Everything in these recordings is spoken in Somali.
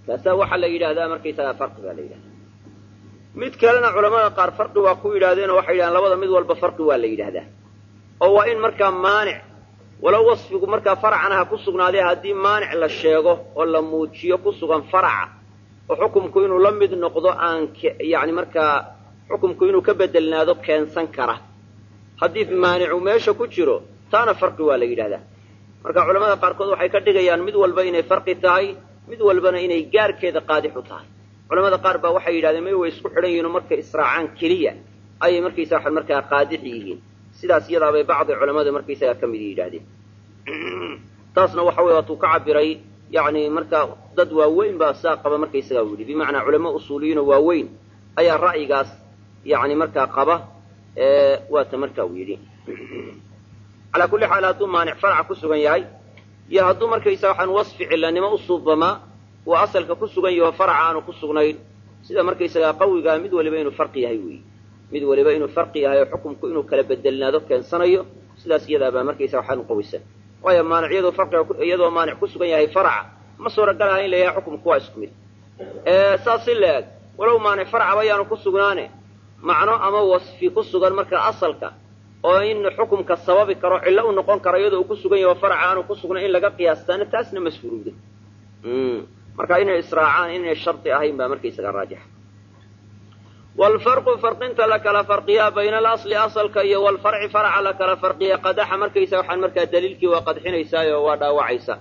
kaasaa waxaa la yidhahdaa markaysagaa farqi baa la yidhahdaa mid kalena culamada qaar farqi waa ku yidhahdeenoo waxay yidhahdeen labada mid walba farqi waa la yidhahdaa oo waa in markaa maanic walow wasfigu markaa faracana ha ku sugnaadee haddii maanic la sheego oo la muujiyo ku sugan faraca oo xukumku inuu la mid noqdo aan yani markaa xukumku inuu ka bedelnaado keensan kara haddii maanicu meesha ku jiro taana farqi waa la yidhahdaa marka culamada qaarkood waxay ka dhigayaan mid walba inay farqi tahay mid walbana inay gaarkeeda qaadix u tahay culamada qaar baa waxay yidhahdeen may way isku xidhan yihiin oo markay israacaan keliya ayay markaysa waxa markaa qaadix yihiin sidaas iyadaabay bacdi culamada markaysagaa ka mid yidhahdeen taasna waxa weye waatuu ka cabiray yani markaa dad waaweyn baa saa qaba markaysagaa u yidhi bimacnaa culamo usuuliyiinoo waaweyn ayaa ra'yigaas yani markaa qaba waata markaa uu yidhi calaa kulli xaal hadduu maanic faraca ku sugan yahay iyo hadduu markaysa waxaan wasfi cilanimo u suubamaa uu asalka ku sugan yaho faraca aanu ku sugnayn sida markaysagaa qawigaa mid waliba inuu farqi yahay weyi mid waliba inuu farqi yahay oo xukumku inuu kala bedelnaado keensanayo sidaas iyadaabaa markaysa waxaan u qawisan waayo maanic iyadoo farqiga iyadoo maanic ku sugan yahay faraca ma suuragal aha in la yahay xukumku waa isku mid saas si la eg walow maanic faracaba ayaanu ku sugnaane macno ama wasfi ku sugan marka asalka oo in xukumka sababi karo cillo u noqon karo iyadoo uu ku sugan yaho faraca aanu ku sugnayn in laga qiyaastaana taasna masfuruuda marka inay israacaan inay shardi ahayn baa markaysaga raajixa wlfarqu farqinta la kala farqiyaa bayna alasli asalka iyo walfarci faraca la kala farqiya qadaxa markaysa waxaan markaa daliilkii waa qadxinaysaayo waa dhaawacaysa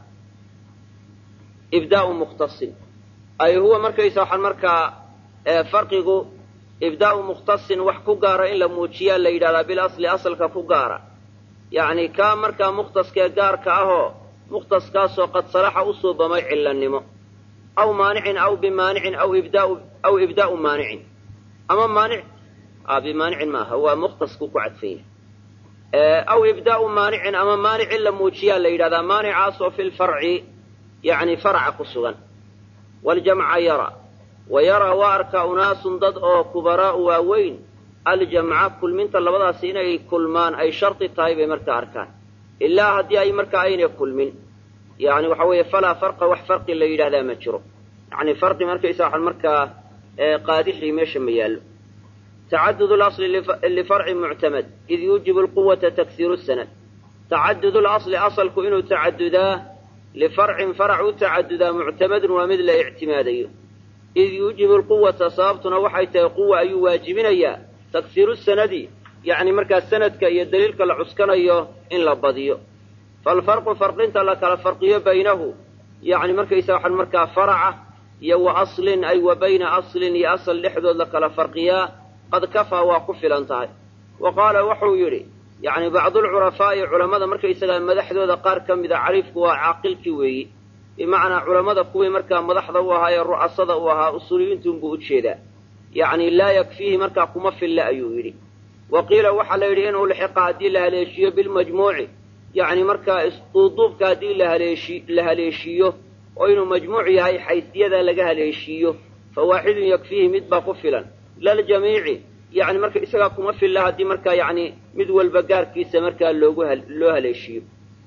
ibdaau mukhtasin ay huwa markaysa waxaan markaa farqigu ibdaau mukhtasin wax ku gaara in la muujiyaa la yidhahdaa bilasli asalka ku gaara yacni kaa markaa mukhtaskee gaarka ahoo mukhtaskaasoo qad salaxa u suubamay cillanimo aw maanicin aw bimaanicin aw ibdaau aw ibdaa'u maanicin ama maanic bimaanicin maaha waa mukhtasku ku cadfan yahay aw ibdaa'u maanicin ama maanicin la muujiyaa la yidhahdaa maanicaasoo fi lfarci yacni faraca ku sugan waljamca yara wa yaraa waa arkaa unaasun dad oo kubaraa'u waaweyn aljamca kulminta labadaasi inay kulmaan ay shardi tahay bay markaa arkaan ilaa haddii ay markaa aynay kulmin yani waxa weeye falaa farqa wax farqi la yidhahdaa ma jiro yani farqi markaysa waxaan markaa qaadixii meesha ma yaallo tacadud lasli lifarci muctamad id yuujibu lquwata taksiiru sanad tacadud lasli asalku inuu tacadudaa lifarcin farac u tacadudaa muctamadun waa mid la ictimaadayo id yuujibu lquwata sababtuna waxay tahay quwa ayuu waajibinayaa taksiiru sanadi yacni markaa sanadka iyo daliilka la cuskanayo in la badiyo falfarqu farqinta la kala farqiyo baynahu yani markaysa waxaan markaa faraca iyo wa aslin ay wa bayna aslin iyo asal dhexdood la kala farqiyaa qad kafaa waa ku filan tahay wa qaala wuxuu yidhi yacni bacdulcurafaa'i culammada markaysagaa madaxdooda qaar ka mida cariifku waa caaqilkii weeyi bimacnaa culammada kuwii markaa madaxda u ahaa ee ru'asada u ahaa usuuliyiintuunbuu u jeedaa yacni laa yakfiihi markaa kuma filla ayuu yidhi wa qiila waxaa la yidhi in ulxiqa haddii la haleeshiiyo bilmajmuuci yacni markaa isduuduubka haddii la haleeshiiyo oo inuu majmuuc yahay xaysiyada laga haleeshiiyo fa waaxidun yakfiihi mid baa ku filan laljamiici yani marka isagaa kuma filla haddii markaa yani mid walba gaarkiisa markaa loogu loo haleeshiiyo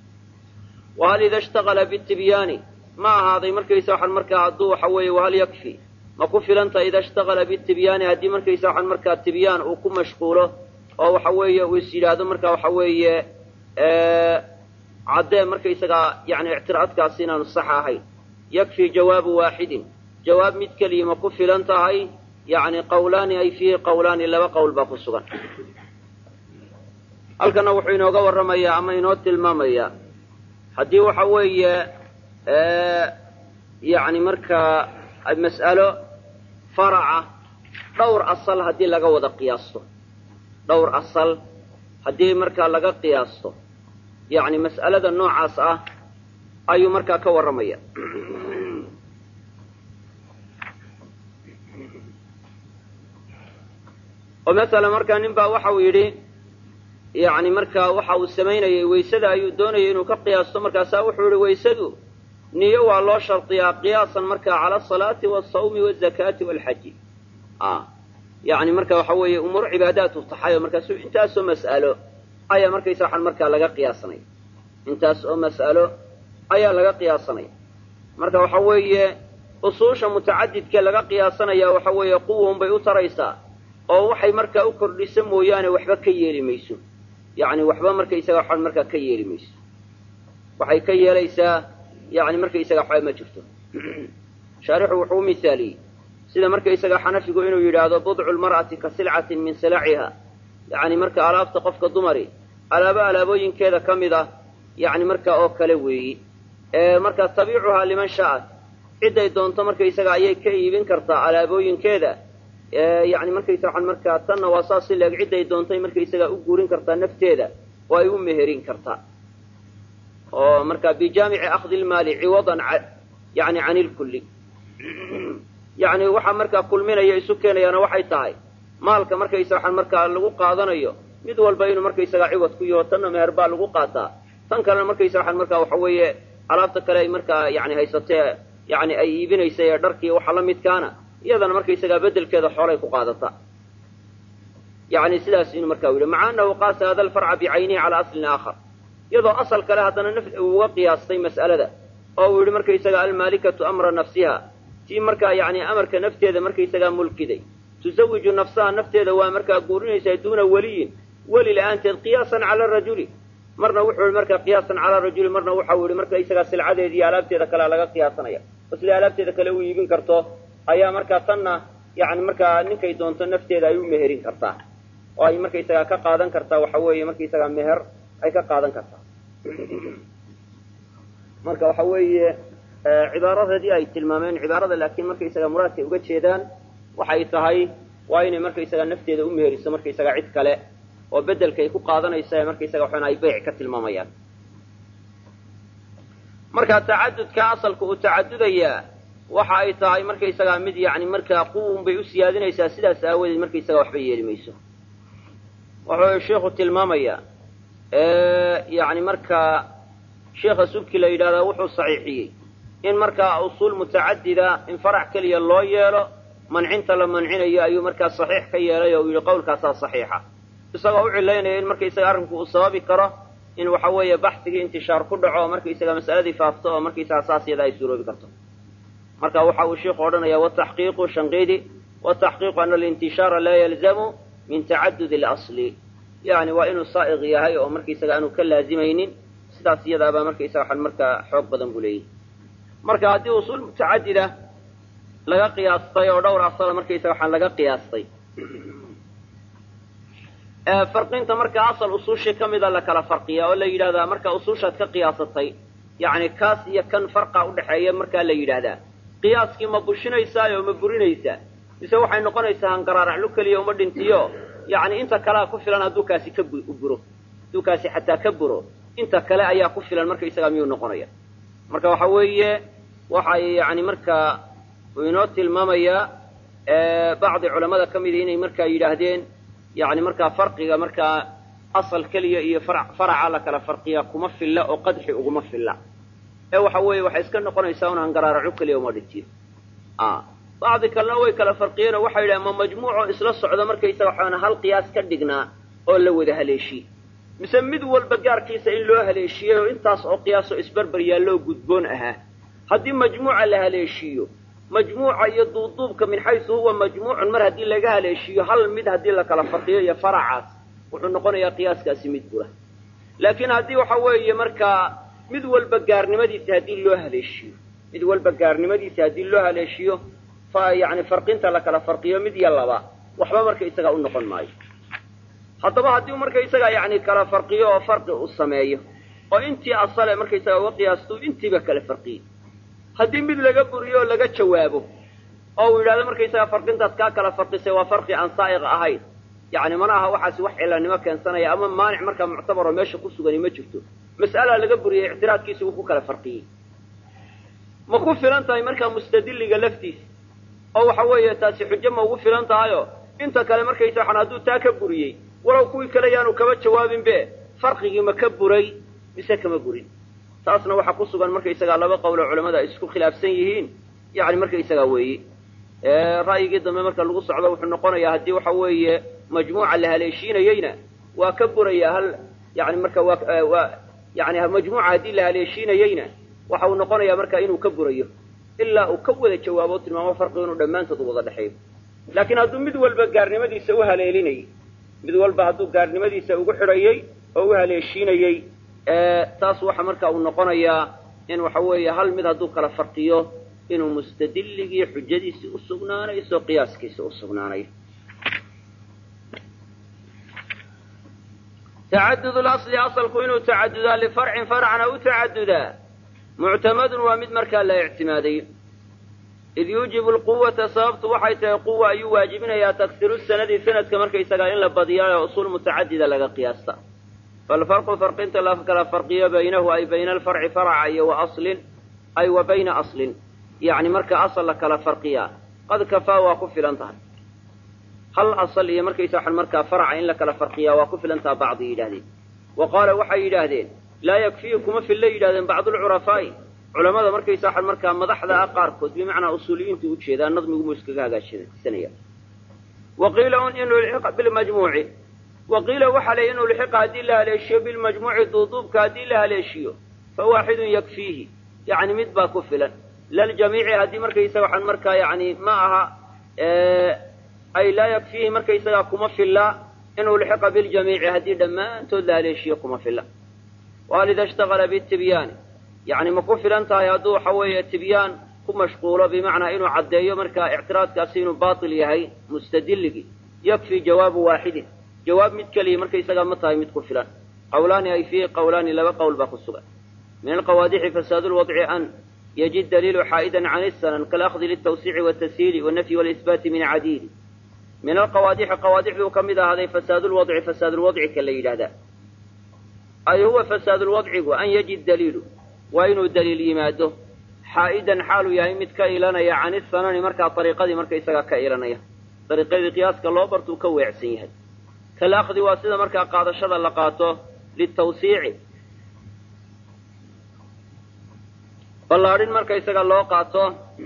wahal ida ishtaqala bitibyaani ma ahaaday markaysa waxaan markaa hadduu waxa weeye wahal yakfi ma ku filanta ida ishtaqala bitibyaani haddii markaysa waxaan markaa tibyaan uu ku mashquulo oo waxa weeye uu is yidhaahdo marka waxa weeye caddee markaysagaa yani ictiraadkaasi inaanu sax ahayn yakfi jawaabu waaxidin jawaab mid keliya ma ku filan tahay yani qawlaani ay fiihi qawlaani laba qowl baa ku sugan halkana wuxuu inooga warramayaa ama inoo tilmaamayaa haddii waxa weeye yani markaa mas'alo faraca dhowr asal haddii laga wada qiyaasto dhowr asal haddii markaa laga qiyaasto yani mas'alada noocaas ah ayuu markaa ka warramaya oo masala markaa nin baa waxau yidhi yani markaa waxa uu samaynayay waysada ayuu doonayay inuu ka qiyaasto markaasaa wuxuu yihi waysadu niyo waa loo shardiyaa qiyaasan markaa cala asalaati waasawmi wazakaati walxaji yani marka waxa weeye umuur cibaadaatu taxayo markaasu intaasoo mas'alo ayaa markaysa waxaan markaa laga qiyaasanaya intaas oo mas'alo ayaa laga qiyaasanaya marka waxa weeye usuusha mutacadidkee laga qiyaasanaya waxa weeye quwun bay u taraysaa oo waxay markaa u kordhisa mooyaane waxba ka yeeli mayso yacni waxba markaysaga waxaan markaa ka yeeli mayso waxay ka yeelaysaa yani markaysaga waxba ma jirto shaarixu wuxuu u misaaliyey sida markaysaga xanafigu inuu yidhaahdo budcu lmar'ati ka silcatin min silaciha yacni marka alaabta qofka dumari alaabo alaabooyinkeeda ka mid ah yani markaa oo kale weeyi marka tabiicuhaa liman sha'at cidday doonto markaysaga ayay ka iibin kartaa alaabooyinkeeda yani markaysa waxaan markaa tanna waa saas si leeg cidday doontay markaysaga u guurin kartaa nafteeda oo ay u meherin kartaa oo marka bijaamici akhdi lmaali ciwadan yani can ilkulli yani waxaa markaa kulminaya isu keenayaana waxay tahay maalka markaysa waxaan markaa lagu qaadanayo mid walba inuu markaysaga ciwad ku yaho tanna meher baa lagu qaataa tan kalena markaysa waxaan markaa waxa weeye alaabta kale ay markaa yani haysatee yani ay iibinaysa ee dharkii waxa la midkaana iyadana markaysagaa bedelkeeda xoolay ku qaadata yani sidaas inuu markaa yidhi maca anahu qaasa hada alfarca bicaynihi calaa aslin aakhar iyadoo asal kale haddana naf uu uga qiyaastay mas'alada oo uu yidhi markaysaga almaalikatu amra nafsiha tii markaa yani amarka nafteeda markaysagaa mulkiday tusawiju nafsaha nafteeda waa markaa guurinaysaa duuna weliyin weli la-aanteed qiyaasan cala rajuli marna wuxuu yihi markaa qiyaasan calaa rajuli marna waxau yihi markaysagaa silcadeeda iyo alaabteeda kalea laga qiyaasanaya oo siday alaabteeda kale u iibin karto ayaa markaa tanna yani markaa ninkay doonto nafteeda ay u meherin kartaa oo ay markaysagaa ka qaadan kartaa waxa weeye markaysagaa meher ay ka qaadan kartaa marka waxa weeye cibaaradeedii ay tilmaameen cibaarada laakiin markaysaga muraadkay uga jeedaan waxay tahay waa inay markaysaga nafteeda u meheriso markaysaga cid kale oo bedelkay ku qaadanaysa markaysaga waxaan ay beyc ka tilmaamayaan marka tacadudka asalka uu tacadudayaa waxa ay tahay markaysagaa mid yani markaa quwun bay u siyaadinaysaa sidaas aawadeed markaysaga waxba yeeli mayso wuxuu sheikhu tilmaamayaa yani markaa sheikha subki la yidhahdaa wuxuu saxiixiyey in markaa usuul mutacadida in farac keliya loo yeelo mancinta la mancinayo ayuu markaa saxiix ka yeelay oo uu yidhi qowlkaasaa saxiixa isagoo u cilaynaya in markaysaga arrinku uu sababi karo in waxa weeye baxsigii intishaar ku dhaco oo markaysaga mas'aladii faafto oo markaysaga saas iyada ay suuroobi karto marka waxa uu sheikhu odhanaya wataxqiiqu shanqidi wataxqiiqu ana alintishaara laa yalzamu min tacadud اlasli yani waa inuu saa'iq yahay oo markaysaga aanu ka laazimaynin sidaas iyadaabaa markaysaga waxaan markaa xoog badan buu leeyahy marka haddii usuul mutacadida laga qiyaastay oo dhowr asala markaysaga waxaan laga qiyaastay farqinta marka asal usuushii ka mida la kala farqiya oo la yidhahdaa marka usuushaad ka qiyaasatay yani kaas iyo kan farqa udhaxeeya markaa la yidhaahdaa qiyaaskii ma bushinaysaa oo ma burinaysaa mise waxay noqonaysaa hangaraaraclu keliya uma dhintiyo yani inta kalea ku filan hadduu kaasi ka buro hadduu kaasi xataa ka buro inta kale ayaa ku filan markaysagaa miyuu noqonaya marka waxa weeye waxay yani markaa inoo tilmaamayaa bacdi culamada ka mida inay markaa yidhaahdeen yani markaa farqiga markaa asal keliya iyo faraca la kala farqiya kuma filla oo qadxi uguma filla ee waxa weeye waxay iska noqonaysaa un hangaraaraco keliya uma dhintiyo bacdi kalena way kala farqiyeen oo waxay yidhahen ma majmuucoo isla socda markaysaga waxaana hal qiyaas ka dhignaa oo la wada haleeshiyey mise mid walba gaarkiisa in loo haleeshiyey oo intaas oo qiyaasoo isbarbar yaalloo gudboon ahaa haddii majmuuca la haleeshiiyo majmuuca iyo duuduubka min xaysu huwa majmuucun mar haddii laga haleeshiiyo hal mid haddii la kala farqiyo iyo faracaas wuxuu noqonayaa qiyaaskaasi mid bura laakiin haddii waxa weeye markaa mid walba gaarnimadiisa haddii loo haleeshiyo mid walba gaarnimadiisa haddii loo haleeshiyo fa yani farqinta la kala farqiyo mid iyo laba waxba markaysaga u noqon maayo haddaba haddii markaysaga yani kala farqiyo oo farqi uu sameeyo oo intii asale markaysaga uga qiyaasto intiiba kala farqiyey haddii mid laga buriyo oo laga jawaabo oo uu yidhahdo markaysaga farqintaas kaa kala farqisay waa farqi aan saa'iq ahayn yani mana aha waxaasi wax cilanimo keensanaya ama maanic markaa muctabaroo meesha ku sugani ma jirto mas'alaa laga buriyey ictiraadkiisa wuu ku kala farqiyey ma ku filan tahay markaa mustadilliga laftiisa oo waxa weeye taasi xujo ma ugu filan tahayo inta kale markaysa waxaan hadduu taa ka buriyey walow kuwii kale yaanu kaba jawaabin be farqigii ma ka buray mise kama burin taasna waxaa ku sugan markaysagaa laba qowloo culamada ay isku khilaafsan yihiin yani markaysagaa weeye ra'yigii dambe marka lagu socdo wuxuu noqonayaa haddii waxa weeye majmuuca la haleeshiinayeyna waa ka buraya hal yani marka waa yani majmuuca haddii la haleeshiinayeyna waxa uu noqonayaa marka inuu ka burayo ilaa uu ka wada jawaabo o tilmaamo farqigu inuu dhammaantood wada dhexeeyo laakiin hadduu mid walba gaarnimadiisa u haleelinayay mid walba hadduu gaarnimadiisa ugu xidhayey oo u haleeshiinayey taas waxa marka uu noqonayaa in waxa weeye hal mid hadduu kala farqiyo inuu mustadilligii xujadiisii u sugnaanayso qiyaaskiisi u sugnaanayo tacadud lasli asalku inuu tacadudaa lifarcin farcna u tacadudaa muctamadun waa mid markaa la ictimaaday id yuujibu lquwata sababtu waxay tahay quwa ayuu waajibinayaa taksiru sanadi sanadka markaysagaa in la badiyaayo usuul mutacadida laga qiyaasta falfarqu farqinta la kala farqiyo baynahu ay bayna alfarci faraca iyo wa aslin ay wa bayna aslin yacni marka asal la kala farqiyaa qad kafaa waa ku filan tahay hal asal iyo markaysa waxan markaa faraca in la kala farqiyaa waa ku filan taha bacdi yidhahdeen wa qaala waxay yidhaahdeen laa yakfiihi kuma filla yidhahdeen bacdulcurafaa'i culamada markaysa waxan markaa madaxda ah qaarkood bimacnaa usuuliyiintu ujeedaa nadmigumuu iskaga hagaajsanaya wa qiila un in ulxiqa bilmajmuuci wa qiila waxaa la in ulxiqa haddii la haleeshiyo bilmajmuuci duuduubka haddii la haleeshiyo fa waaxidun yakfiihi yacni mid baa ku filan laljamiici haddii markaysaga waxaan markaa yani ma aha ay laa yakfiihi markaysagaa kuma filla in ulxiqa biljamiici haddii dhammaantood la haleeshiyo kuma filla wahal ida ishtaqala bitibyaani yani ma ku filan tahay hadduu waxa weeye tibyaan ku mashquulo bimacnaa inuu caddeeyo markaa ictiraadkaasi inuu baatil yahay mustadilligii yakfi jawaabu waaxidin jawaab mid keliya markaysagaa ma tahay mid ku filan qawlaani ay fiihi qawlaani laba qowl baa ku sugan min alqawaadixi fasaadu lwadci an yajid daliilu xaa'idan can isanan kalahdi liltawsiici watashiili wanafyi walisbaati min cadiili min alqawaadixi qawaadixduu ka mid ahaaday fasaadu lwadci fasaadulwadci ka la yidhahdaa ay huwa fasaadulwadcigu an yajid daliilu waa inuu daliil yimaado xaa'idan xaaluu yahay mid ka ilanaya can isanani markaa ariiqadii markaysagaa ka ilanaya ariiqadii qiyaaska loo bartuu ka weecsan yahay kalahdi waa sida markaa qaadashada la qaato litawsiici ballaadhin markaysaga loo qaato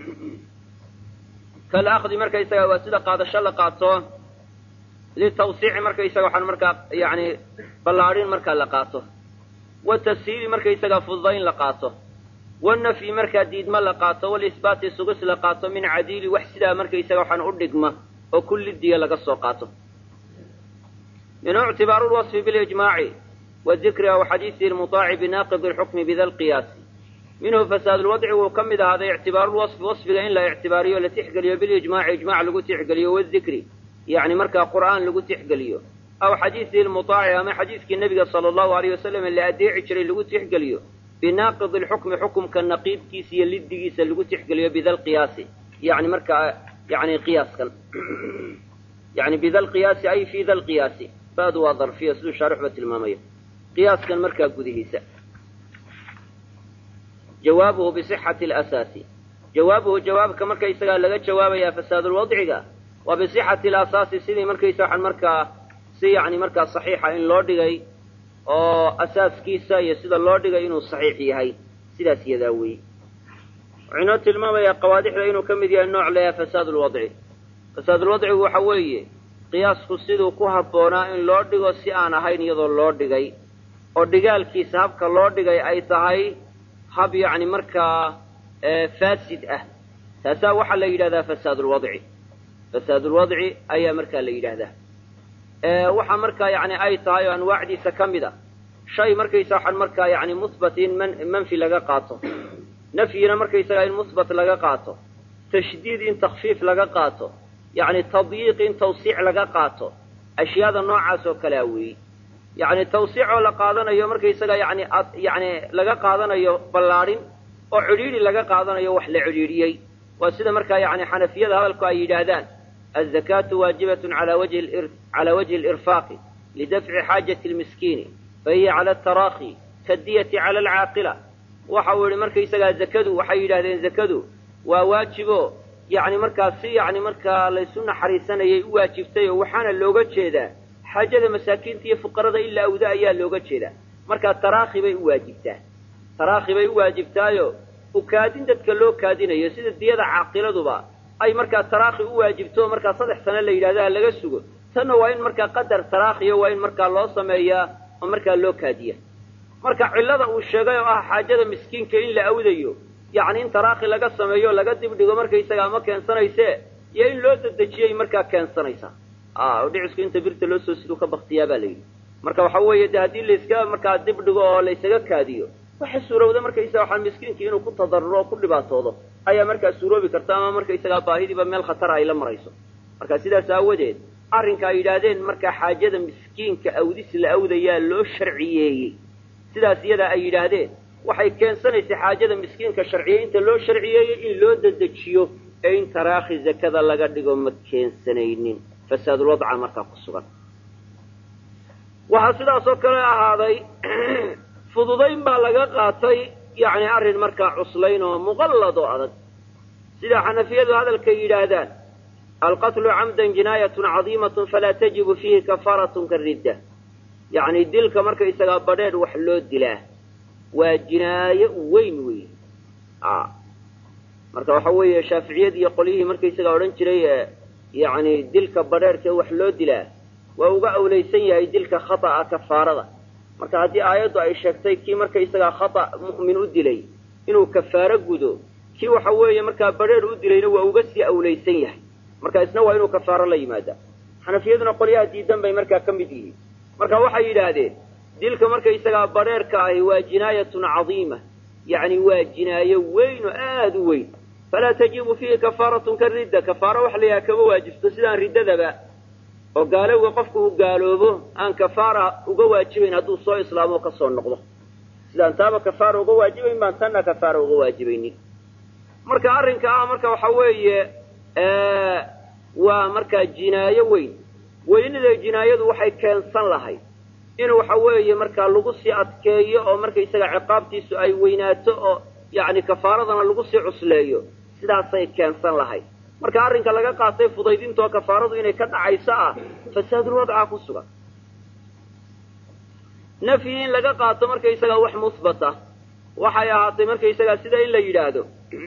kalahdi markaysaga waa sida qaadasho la qaato litawsiici markaysaga waxaan markaa yani ballaadhin markaa la qaato watashiili markaysaga fududayn la qaato wanafyi markaa diidma la qaato walisbaati sugis la qaato min cadiili wax sidaa markaysaga waxaan u dhigma oo kullidiya laga soo qaato minhu ictibaaru lwasfi bilijmaaci wadikri aw xadiisihi lmutaaci binaaqidi lxukmi bida lqiyaasi minhu fasaadulwadci wuu ka mid ahaaday ictibaarulwasfi wasfiga in la ictibaariyo la tixgeliyo bilijmaaci ijmac lagu tixgeliyo wadikri yani markaa qur'aan lagu tixgeliyo aw xadiisihi lmutaaci ama xadiiskii nebiga sala allahu alayh wasalam la adeeci jiray lagu tixgeliyo binaaqidi lxukmi xukumka naqiidkiisa iyo liddigiisa lagu tixgeliyo bida lqiyaasi yani markaa yani qiyaaskan yani bida lqiyaasi ay fi da lqiyaasi faadu waa darfiya siduu shaarixba tilmaamaya qiyaaskan markaa gudihiisa jawaabuhu bisixati alasaasi jawaabuhu jawaabka markaysagaa laga jawaabayaa fasaadulwadciga waa bisixati alasaasi sidii markaysa waxaan markaa si yani markaa saxiixa in loo dhigay oo asaaskiisa iyo sida loo dhigay inuu saxiix yahay sidaas yadaa weeye wuxuu inoo tilmaamayaa qawaadixda inuu ka mid yahay nooc leeyahay fasaadulwadci fasaadulwadcigu waxa weeye qiyaasku siduu ku habboonaa in loo dhigo si aan ahayn iyadoo loo dhigay oo dhigaalkiisa habka loo dhigay ay tahay hab yacni markaa faasid ah taasaa waxaa la yidhahdaa fasaadulwadci fasaadulwadci ayaa markaa la yidhaahdaa waxa markaa yani ay tahay oo anwaacdiisa ka mid a shay markaysa waxaan markaa yani muhbat in man manfi laga qaato nafyina markaysagaa in muhbat laga qaato tashdiid in takfiif laga qaato yani tadyiiq in tawsiic laga qaato ashyaada noocaas oo kalea weeyi yani tawsiicoo la qaadanayo markaysaga yani yani laga qaadanayo ballaadhin oo cidhiidhi laga qaadanayo wax la cidhiidhiyey waa sida markaa yani xanafiyada hadalku ay yidhaahdaan azakaatu waajibatun ala wajhi cala wajhi alirfaaqi lidafci xaajati lmiskiini fahiya cala ataraakhi kadiyati cala alcaaqila waxa uu yihi markaysagaa zakadu waxay yidhahdeen zakadu waa waajibo yani markaa si yani markaa laysu naxariisanayay u waajibtay oo waxaana looga jeedaa xaajada masaakiinta iyo fuqarada in la awda ayaa looga jeedaa markaa taraakhi bay u waajibtaa taraakhi bay u waajibtaayo ukaadin dadka loo kaadinayo sida diyada caaqiladuba ay markaa taraakhi u waajibto markaa saddex sano la yidhahda laga sugo tanna waa in markaa qadar taraakhiyo waa in markaa loo sameeyaa oo markaa loo kaadiya marka cillada uu sheegay oo ah xaajada miskiinka in la awdayo yacni in taraakhi laga sameeyo laga dibdhigo markaysagaa ma keensanayse iyo in loo dedejiyay markaa keensanaysaa oo dhicisku inta birta loo soo siduu ka baktiyaa baa la yidhi marka waxa weeye de haddii layska markaa dibdhigo oo laysaga kaadiyo waxa suurowda markaysaga waxaa miskiinkii inuu ku tadaruro oo ku dhibaatoodo ayaa markaa suuroobi karta ama markaysagaa baahidiiba meel khatara ay la marayso marka sidaas aawadeed arrinka ay yidhaahdeen markaa xaajada miskiinka awdis la awdayaa loo sharciyeeyey sidaas iyadaa ay yidhaahdeen waxay keensanaysay xaajada miskiinka sharciyeynta loo sharciyeeyey in loo dedejiyo ee in taraakhi zakada laga dhigo ma keensanaynin fasaadulwadca markaa ku sugan waxaa sidaas oo kale ahaaday fududayn baa laga qaatay yacni arrin markaa cuslayn oo muqallad oo adag sida xanafiyadu hadalkay yidhaahdaan alqatlu camdan jinaayatun cadiimatun falaa tajibu fiihi kafaaratun karidda yacni dilka markaysagaa badheedh wax loo dilaa waa jinaayo weyn weyn marka waxa weeye shaaficiyad iyo qolyihii markaysagaa odhan jiray yacni dilka badheerhkee wax loo dilaa waa uga awlaysan yahay dilka khata'a kafaarada marka haddii aayaddu ay sheegtay kii markaysagaa khata' mu'min u dilay inuu kafaaro gudo kii waxa weeye markaa badheer u dilayna waa uga sii awlaysan yahay marka isna waa inuu kafaaro la yimaada xanafiyaduna qolyaha diidan bay markaa ka mid yihiin marka waxay yidhaahdeen dilka markaysagaa badheerka ahi waa jinaayatun cadiima yacni waa jinaayo weyn oo aada u weyn falaa tajibu fiihi kafaaratun ka ridda kafaaro waxa la yidhaha kama waajibto sidaan riddadaba oo gaalowga qofku uu gaaloobo aan kafaara uga waajibayn hadduu soo islaamo ka soo noqdo sidaan taaba kafaara uga waajibayn baan tanna kafaara uga waajibaynin marka arrinka ah marka waxa weeye waa markaa jinaayo weyn weynida jinaayadu waxay keensan lahayd in waxa weeye markaa lagu sii adkeeyo oo markaysaga ciqaabtiisu ay weynaato oo yacni kafaaradana lagu sii cusleeyo sidaasay keensan lahayd marka arrinka laga qaatay fudaydintoo kafaaradu inay ka dhacayso ah fasaadulwadca ku sugan nafyi in laga qaato markaysagaa wax muhbata waxay ahaatay markaysagaa sida in la yidhaahdo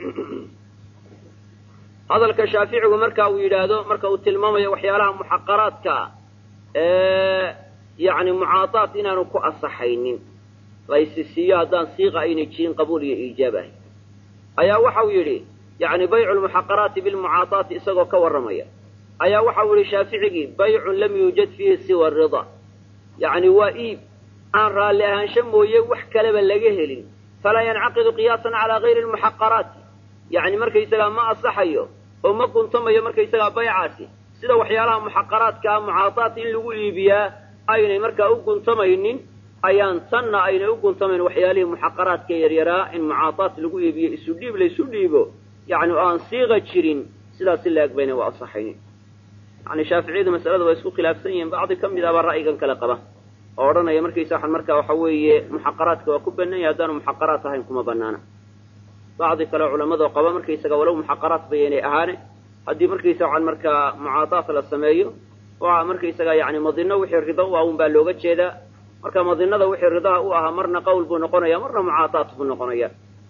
hadalka shaaficigu marka uu yidhaahdo marka uu tilmaamayo waxyaalaha muxaqaraadka ee yacni mucaadaat inaanu ku asaxaynin laysi siiyo haddaan siiqa aynay jirin qabuul iyo iijaab ahay ayaa waxau yidhi yacni baycu lmuxaqaraati bilmucaadaati isagoo ka warramaya ayaa waxau yidhi shaaficigii baycun lam yuujad fiihi siwa rida yacni waa iib aan raalli ahaansho mooye wax kaleba laga helin falaa yancaqidu qiyaasan calaa gayri lmuxaqaraati yacni markaysagaa ma asaxayo oo ma guntamayo markaysagaa baycaasi sida waxyaalaha muxaqaraadka ah mucaadaat in lagu iibiyaa aynay markaa u guntamaynin ayaan tanna aynay u guntamayn waxyaalihii muxaqaraadka yaryaraa in mucaadaat lagu iibiyo isu dhiib laysu dhiibo yacni oo aan siiqa jirin sidaasi la eg bayna waa asaxaynin yani shaaficiyadu masalada waa isku khilaafsan yihiin bacdi ka mid abaa ra'yigan kale qaba oo odhanaya markaysa waxan markaa waxa weeye muxaqaraadka waa ku banaan yahay haddaanu muxaqaraat ahayn kuma banaana bacdi kale culamadoo qaba markaysaga walow muxaqaraat bayanay ahaane haddii markaysa waxaan markaa mucaadaat la sameeyo waa markaysaga yani madino wixii rido u ah un baa looga jeedaa marka madinada wixii ridaha u ahaa marna qawl buu noqonaya marna mucaadaat buu noqonaya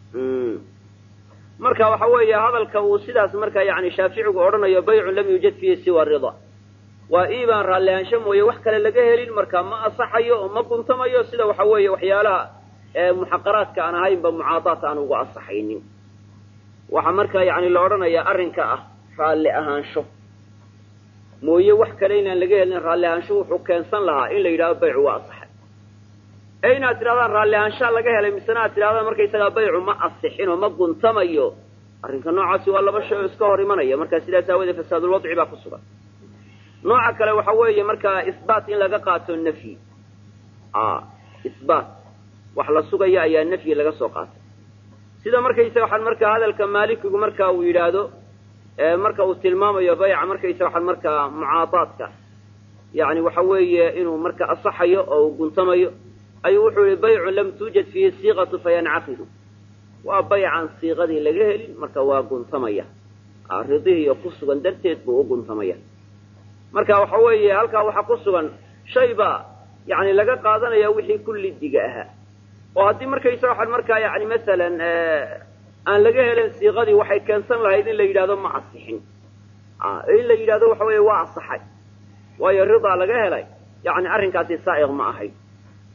marka waxa weeye hadalka uu sidaas marka yani shaaficigu odhanayo baycun lam yuujad fiihi siwa rida waa iibaan raallihaansho mooye wax kale laga helin marka ma asaxayo oo ma guntamayo sida waxa weeye waxyaalaha muxaqaraadka aan ahaynba mucaadaat aan ugu asaxaynin waxaa marka yani la odhanayaa arrinka ah raalli ahaansho mooye wax kale inaan laga helin raalli ahaansho wuxuu keensan lahaa in la yidhahdo baycu waa asaxay ee inaad tidhahdaan raalli ahaanshaa laga helay misena aad tidhahdaan markaysagaa baycu ma asixin oo ma guntamayo arrinka noocaasi waa laba shay oo iska hor imanaya marka sidaas aawoodee fasaadulwadci baa ku sugan nooca kale waxa weeye markaa isbaat in laga qaato nafyi isbaat wax la sugaya ayaa nafyi laga soo qaatay sida markaysa waxaan markaa hadalka maalikigu marka uu yidhaahdo marka uu tilmaamayo bayca markaysa waxaan markaa mucaadaadka yani waxa weeye inuu marka asaxayo oo uu guntamayo ayuu wuxuu yihi baycun lam tuujad fiihi siiqatu fayancaqidu waa baycaan siiqadii laga helin marka waa guntamaya ridihiiyo ku sugan darteed buu u guntamaya marka waxa weeye halkaa waxaa ku sugan shay baa yani laga qaadanaya wixii kullidiga ahaa oo haddii markaysa waxaan markaa yani masalan aan laga helin siiqadii waxay keensan lahayd in la yidhahdo ma asixin in la yidhahdo waxa weeye waa asaxay waayo ridaa laga helay yani arrinkaasi saa'iq ma ahayd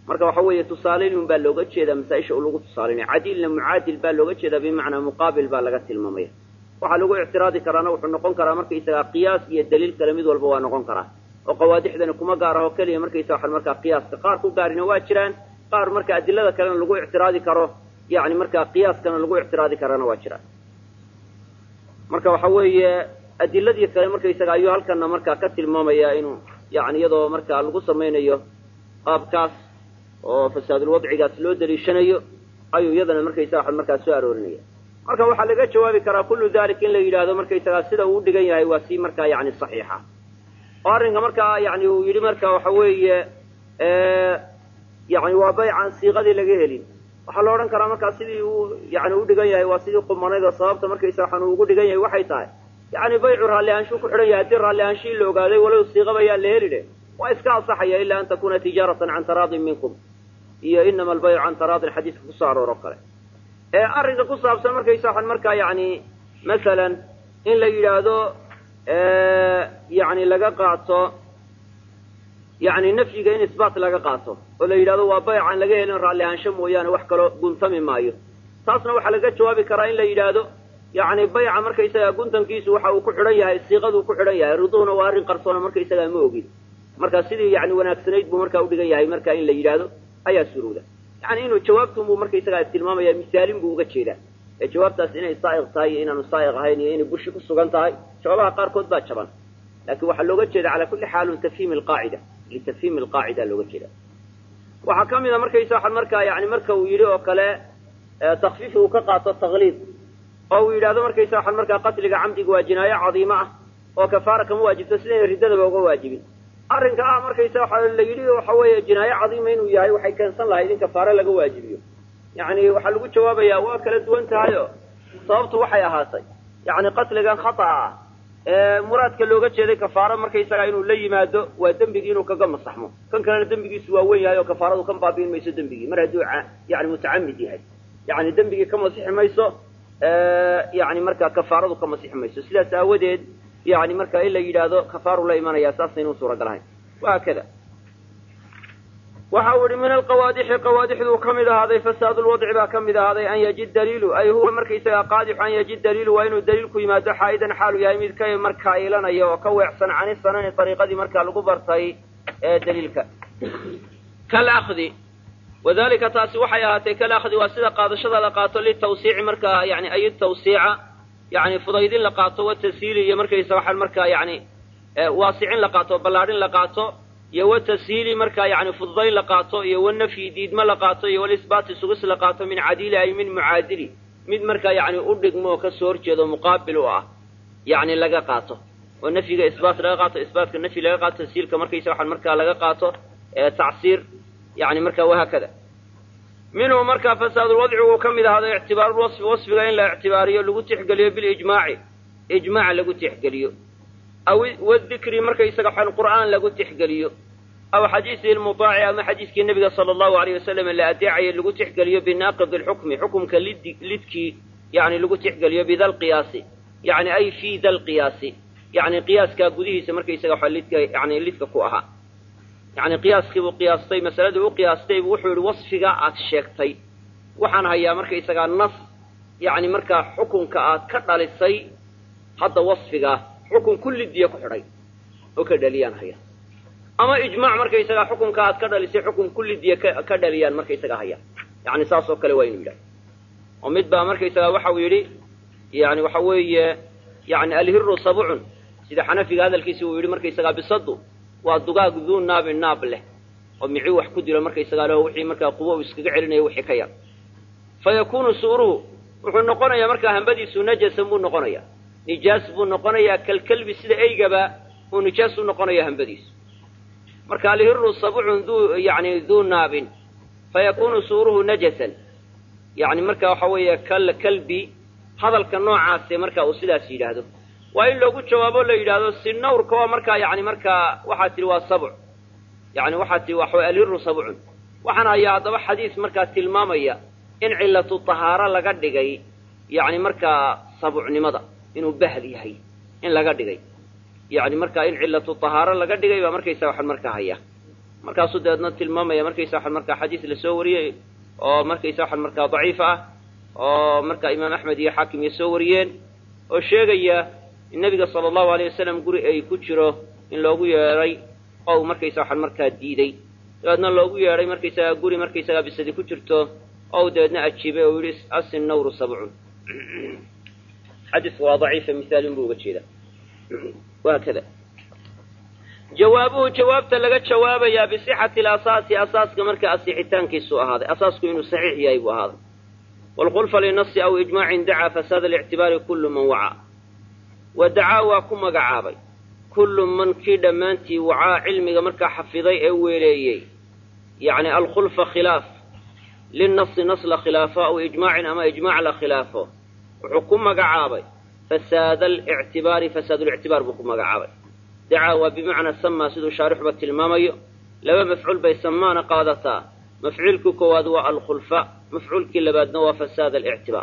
marka waxa weeye tusaalaynin baa looga jeedaa masaa-isha uu lagu tusaalinaya cadiilna mucaadil baa looga jeedaa bimacnaa muqaabil baa laga tilmaamaya waxaa lagu ictiraadi karaana wuxuu noqon karaa markaysagaa qiyaas iyo daliil kale mid walba waa noqon karaa oo qawaadixdani kuma gaar aho keliya markaysa waxaan markaa qiyaaska qaar ku gaarina waa jiraan qaar marka adilada kalena lagu ictiraadi karo yani markaa qiyaaskana lagu ictiraadi karana waa jiraan marka waxa weeye adiladii kale markaysaga ayuu halkana markaa ka tilmaamaya inuu yani iyadoo markaa lagu samaynayo qaabkaas oo fasaadulwadcigaas loo daliishanayo ayuu iyadana markaysaga waxan markaa soo aroorinaya marka waxaa laga jawaabi karaa kullu dalik in la yidhaahdo markaysagaa sida uu udhigan yahay waa si markaa yani saxiixa oo arrinka markaa yani uu yidhi marka waxa weeye yani waa bayc aan siiqadii laga helin waxaa la odhan karaa markaa sidii uu yani udhigan yahay waa sidii qumanayd oo sababta markaysa waxaan uu ugu dhigan yahay waxay tahay yani baycu raalli aanshuu ku xidhan yahay haddii raalli aanshii la ogaaday walow siiqaba yaa la heli dhe waa iska ansaxaya ilaa an takuna tijaaratan can taraadin minkum iyo inama albaycu can taraadin xadiiska kusoo aroor oo kale ee arrinka ku saabsan markaysa waxaan markaa yani masalan in la yidhaahdo yani laga qaato yani nafyiga in isbaat laga qaato oo la yidhahdo waa bayc aan laga helin raalli ahaansho mooyaane wax kaloo guntami maayo taasna waxaa laga jawaabi karaa in la yidhaahdo yani bayca markaysaga guntankiisu waxa uu ku xidhan yahay siiqaduu ku xidhan yahay riduhuna waa arrin qarsoona markaysagaa ma ogin marka sidii yani wanaagsanayd buu markaa udhigan yahay marka in la yidhaahdo ayaa suruuda yani inuu jawaabtunbuu markaysagaa tilmaamaya misaalin buu uga jeedaa ee jawaabtaas inay saa'iq tahay iyo inaanu saa'iq ahayn iyo inay bushi ku sugan tahay jawaabaha qaarkood baa jaban laakiin waxaa looga jeeda calaa kulli xaalun tafhiim alqaacida litafhiim alqaacida looga jeeda waxaa ka mid a markaysa waxaan markaa yani marka uu yidhi oo kale takfiif uu ka qaato takliid oo uu yidhahdo markaysa waxaan markaa qatliga camdiga waa jinaayo cadiimo ah oo kafaara kama waajibto sidayna riddadaba uga waajibin arrinka ah markaysa waxa la yidhi waxa weeye jinaayo cadiima inuu yahay waxay keensan lahayd in kafaare laga waajibiyo yani waxaa lagu jawaabayaa waa kala duwan tahayo sababtu waxay ahaatay yani qatligan khata'a ah ee muraadka looga jeeday kafaaro markaysagaa inuu la yimaado waa dembigii inuu kaga masaxmo kan kalena dembigiisu waa wen yahay oo kafaaradu kan baabiin mayso dembigii mar hadduu yani mutacamid yahay yani dembigii ka masixi mayso yani markaa kafaaradu ka masixi mayso sidaas aawadeed yani marka in la yidhaahdo kafaaru la imanaya saasaynu suuragal ahayn wahaakada waxa uu yihi min alqawaadixi qawaadixduu ka mid ahaaday fasaadu lwadci baa ka mid ahaaday an yajid daliilu ay huwa markaysagaa qaadixu an yajid daliilu waa inuu daliilku yimaado xaa'idan xaalu yahay mid ka markaa ilanaya oo ka weecsan cani sanani ariiqadii markaa lagu bartay ee daliilka kalakdi wadalika taasi waxay ahaatay kalakdi waa sida qaadashada la qaato litawsiici markaa yani ay tawsiica yani fudaydin la qaato watashiili iyo markaysa waxaan markaa yani waasicin la qaato ballaadhin la qaato iyo watashiili markaa yani fududayn la qaato iyo wanafyi diidmo la qaato iyo walisbaati sugis la qaato min cadiili ay min mucaadili mid markaa yani u dhigmo oo kasoo horjeedo muqaabil u ah yani laga qaato oo nafyiga isbaat laga qaato isbaatka nafyi laga qaato tashiilka markaysa waxaan markaa laga qaato tacsiir yani markaa wahaakada minhu markaa fasaadulwadci wuu ka mid ahaaday ictibaarulwasfi wasfiga in la ictibaariyo lagu tixgeliyo bilijmaaci ijmaac lagu tixgeliyo aw wadikri markaysaga xan qur'aan lagu tixgeliyo aw xadiisihi lmutaaci ama xadiiskii nebiga sala allahu alayh wasalam la adeecayo lagu tixgeliyo binaaqidi lxukmi xukumka lid lidkii yani lagu tixgeliyo bida lqiyaasi yani ay fi da lqiyaasi yani qiyaaskaa gudihiisa markaysaga waxa lidka yani lidka ku ahaa yani qiyaaskiibuu qiyaastay masaladii u qiyaastay buu wuxuu yihi wasfiga aad sheegtay waxaan hayaa markaysagaa nas yani markaa xukunka aad ka dhalisay hadda wasfigaa xukun kullidiya ku xidhay oo ka dhaliyaan haya ama ijmaac markaysagaa xukunka aad ka dhalisay xukun kullidiya ka ka dhaliyaan markaysagaa haya yani saas oo kale waa inuu yidhaha oo mid baa markaysagaa waxa uu yidhi yani waxa weeye yani alhiru sabcun sida xanafiga hadalkiisi uu yidhi markaysagaa bisadu waa dugaag duu naabin naab leh oo micii wax ku dilo markaysagaa leho wixii markaa qubo uu iskaga celinayo wixii ka yar fa yakunu suuruhu wuxuu noqonayaa markaa hambadiisu najasan buu noqonayaa nijaas buu noqonayaa kalkelbi sida eygaba uu nijaas u noqonaya hambadiisu marka alhiru sabcun duu yani duu naabin fa yakunu suuruhu najasan yani marka waxa weeye kal kalbi hadalka noocaase marka uu sidaas yidhaahdo waa in loogu jawaabo la yidhaahdo sinawrka waa markaa yani markaa waxaa tihi waa sabc yani waxaa tihi waxa alhiru sabcun waxaan hayaa haddaba xadiis markaa tilmaamaya in cilatu tahaaro laga dhigay yani markaa sabcnimada inuu bahl yahay in laga dhigay yani markaa in cilatu tahaaro laga dhigay baa markaysa waxaan markaa haya markaasuu dabeedna tilmaamaya markaysa waxan markaa xadiis lasoo wariyey oo markaysa waxan markaa daciif ah oo markaa imaam axmed iyo xaakim iyo soo wariyeen oo sheegaya in nebiga sala allahu aleyh wasalam guri ay ku jiro in loogu yeedhay oo uu markaysa waxan markaa diiday dabeedna loogu yeedhay markaysagaa guri markaysagaa bisadi ku jirto oo uu dabeedna ajiibay oo yihi asin nawru sabcun xadiisku waa daciifa misaalin buu uga jeedaa wahaakada jawaabuhu jawaabta laga jawaabayaa bisixati alasaasi asaaska marka asixitaankiisu ahaaday asaasku inuu saxiix yahay buu ahaaday waalkhulfa linasi aw ijmaacin dacaa fasaada alictibaari kullu man wacaa wa dacaa waa ku magacaabay kullu man kii dhammaantii wacaa cilmiga markaa xafiday ee weeleeyey yacni alkhulfa khilaaf linnasi nas la khilaafo aw ijmaacin ama ijmaac la khilaafo wuxuu ku magacaabay fasaada alictibaari fasaadulictibaar buu ku magacaabay dacaa waa bimacnaa samaa siduu shaarixuba tilmaamayo laba mafcuul bay samaana qaadataa mafcuulkii koowaad waa alkhulfa mafcuulkii labaadna waa fasaad alictibaar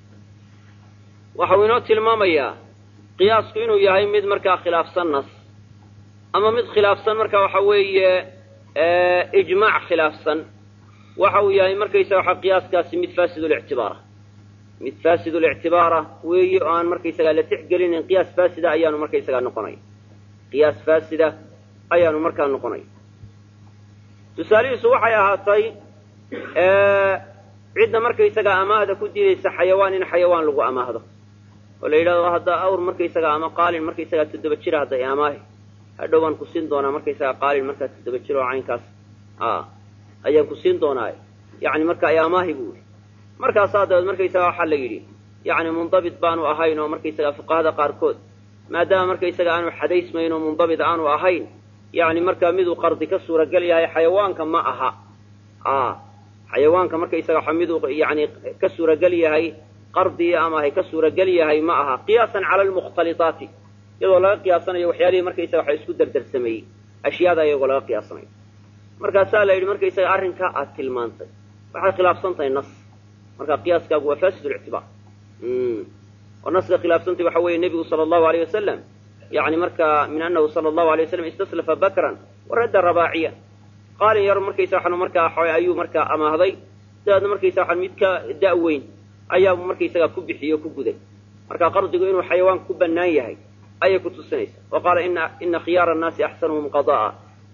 waxau inoo tilmaamayaa qiyaasku inuu yahay mid markaa khilaafsan nas ama mid khilaafsan marka waxa weeye ijmaac khilaafsan waxa uu yahay markaysa waxa qiyaaskaasi mid faasidulictibaara mid faasidulictibaara weeye oo aan markaysagaa la tixgelinin qiyaas faasida ayaanu markaysagaa noqonaya qiyaas faasida ayaanu markaa noqonay tusaalihiisu waxay ahaatay cidda markaysagaa amaahda ku diidaysa xayawaan in xayawaan lagu amaahdo oo la yidhahdo haddaa awr markaysagaa ama qaalin markaysagaa toddoba jira hadday amaahi hadhow baan ku siin doonaa markaysagaa qaalin markaa toddoba jir oo caynkaas a ayaan ku siin doonaa yacni marka ay amaahi buu yidhi markaasaa dabeed markaysagaa waxaa la yidhi yacni mundabit baanu ahayn oo markaysagaa fuqahada qaarkood maadaama markaysaga aanu xadaysmayn oo mundabit aanu ahayn yacni markaa miduu qardi ka suuragal yahay xayawaanka ma aha a xayawaanka markaysaga waxa miduu yani ka suuragal yahay qardi ama hay ka suuragal yahay ma aha qiyaasan cala almukhtalitaati iyadoo laga qiyaasanayo waxyaalihii markaysaga waxa isku dardarsameeyey ashyaada iyagoo laga qiyaasanayo markaasaa la yidhi markaysaga arrinkaa aad tilmaantay waxay khilaafsan tahay nas marka qiyaaskaagu waa fasid lictibaar oo naska khilaafsantay waxa weeye nebigu sala allahu aleyh wasalam yani markaa min anahu sala allahu alay wasalam istaslafa bakran waradda rabaaciya qaalin yar markaysa waxan markaa ayuu markaa amaahday dabeedna markaysa waxan mid ka da-weyn ayaa markaysagaa ku bixiye o ku guday marka qardigu inuu xayawaanka ku bannaan yahay ayay ku tusinaysaa wa qaala ina ina khiyaara annaasi axsanuhum qada'a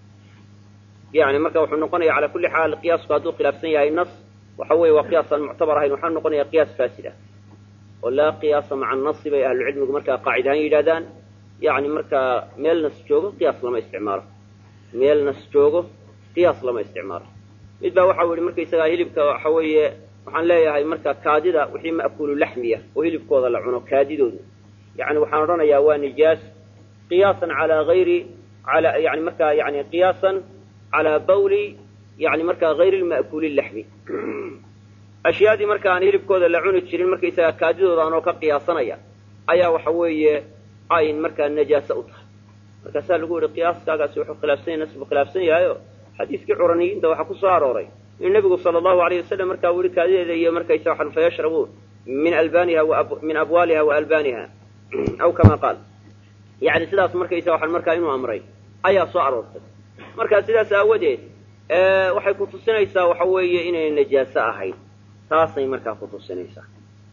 yani marka wuxuu noqonaya cala kulli xaal qiyaasku hadduu khilaafsan yahay nas waxa weeye waa qiyaas aan muctabar ahayn waxaa noqonaya qiyaas faasid ah oo laa qiyaasa maca nasi bay ahlucilmigu markaa qaacid ahaan yidhahdaan yani markaa meel nas joogo qiyaas lama isticmaalo meel nas joogo qiyaas lama isticmaalo mid baa waxau yihi markaysagaa hilibka waxa weeye waxaan leeyahay marka kaadida wixii ma'kuulu laxmiya oo hilibkooda la cuno kaadidooda yani waxaan odhanayaa waa nijaas qiyaasan calaa hayri ala yani markaa yani qiyaasan calaa bawli yani markaa hayri lma'kuuli laxmi ashyaadii marka aan hilibkooda la cuni jirin markaysagaa kaadidooda anoo ka qiyaasanaya ayaa waxa weeye ayn markaa najaase u tahay markaasaa lagu yihi qiyaaskaagaasi wuxuu khilaafsan yahay nas buu khilaafsan yahayo xadiiskii curaniyiinta waxaa ku soo arooray inuu nebigu sala allahu alayh wasalam markaa weli kaadideeda iyo markaysa waxan fayashrabuun min albaniha min abwaaliha wa albaaniha aw kama qaal yani sidaas markaysa waxan markaa inuu amray ayaa soo aroortay marka sidaas aawadeed waxay ku tusinaysaa waxa weeye inay najaaso ahayd taasay markaa ku tusinaysaa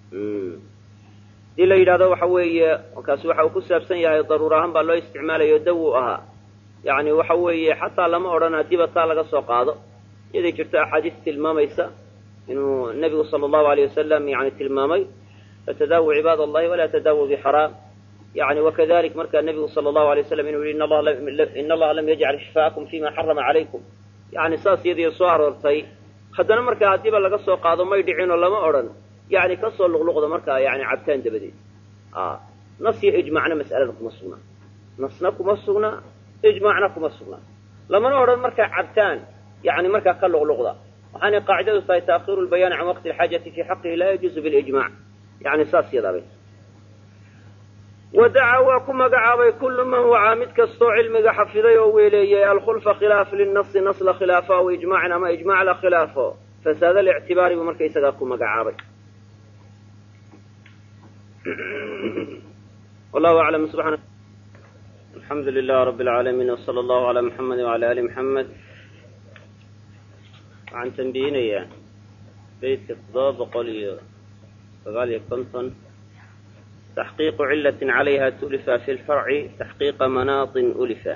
hadii la yidhahdo waxa weeye kaasi waxa uu ku saabsan yahay daruur ahaan baa loo isticmaalayo daw uu ahaa yani waxa weeye xataa lama odhan hadiiba taa laga soo qaado iyaday jirto axaadiis tilmaamaysa inuu nebigu sala allahu aleyh wasalam yani tilmaamay fatadaawu cibaad allahi walaa tadaawu bixaraam yani wakadalik markaa nebigu sala allahu alay waslam inuu yihi in allaha lam yajcal shifaakum fima xarama calaykum yani saas iyadii soo aroortay haddana markaa haddiiba laga soo qaado may dhicinoo lama odhan yani kasoo luqluqda markaa yani cabtaan dabadeed nas iyo ijmacna mas'alada kuma sugnaa nasna kuma sugnaa ijmaacna kuma sugnaa lamana odhan markaa cabtaan yani markaa ka luqluqda waxaanay qaacidadu tahay taakhiru lbayaani can waqti alxaajati fi xaqihi laa yajuuzu bilijmac yani saas yadaabay wadaca waa ku magacaabay kullu man wacaa mid kastoo cilmiga xafiday oo weeleeyay alkhulfa khilaaf linasi nas la khilaafo aw ijmaacin ama ijmac la khilaafo fasaad alictibaari buu markaysagaa ku magacaabay wallahu aclam subxaana alxamdu lilah rabi alcaalamiin wsala allahu calaa muxamedi wcala ali muxamed waxaan tambihinayaa beydka toddoba boqol iyo sagaal iyo konton taxqiiqu cilatin calayha tulifa fi lfarci taxqiiqa manaatin ulifa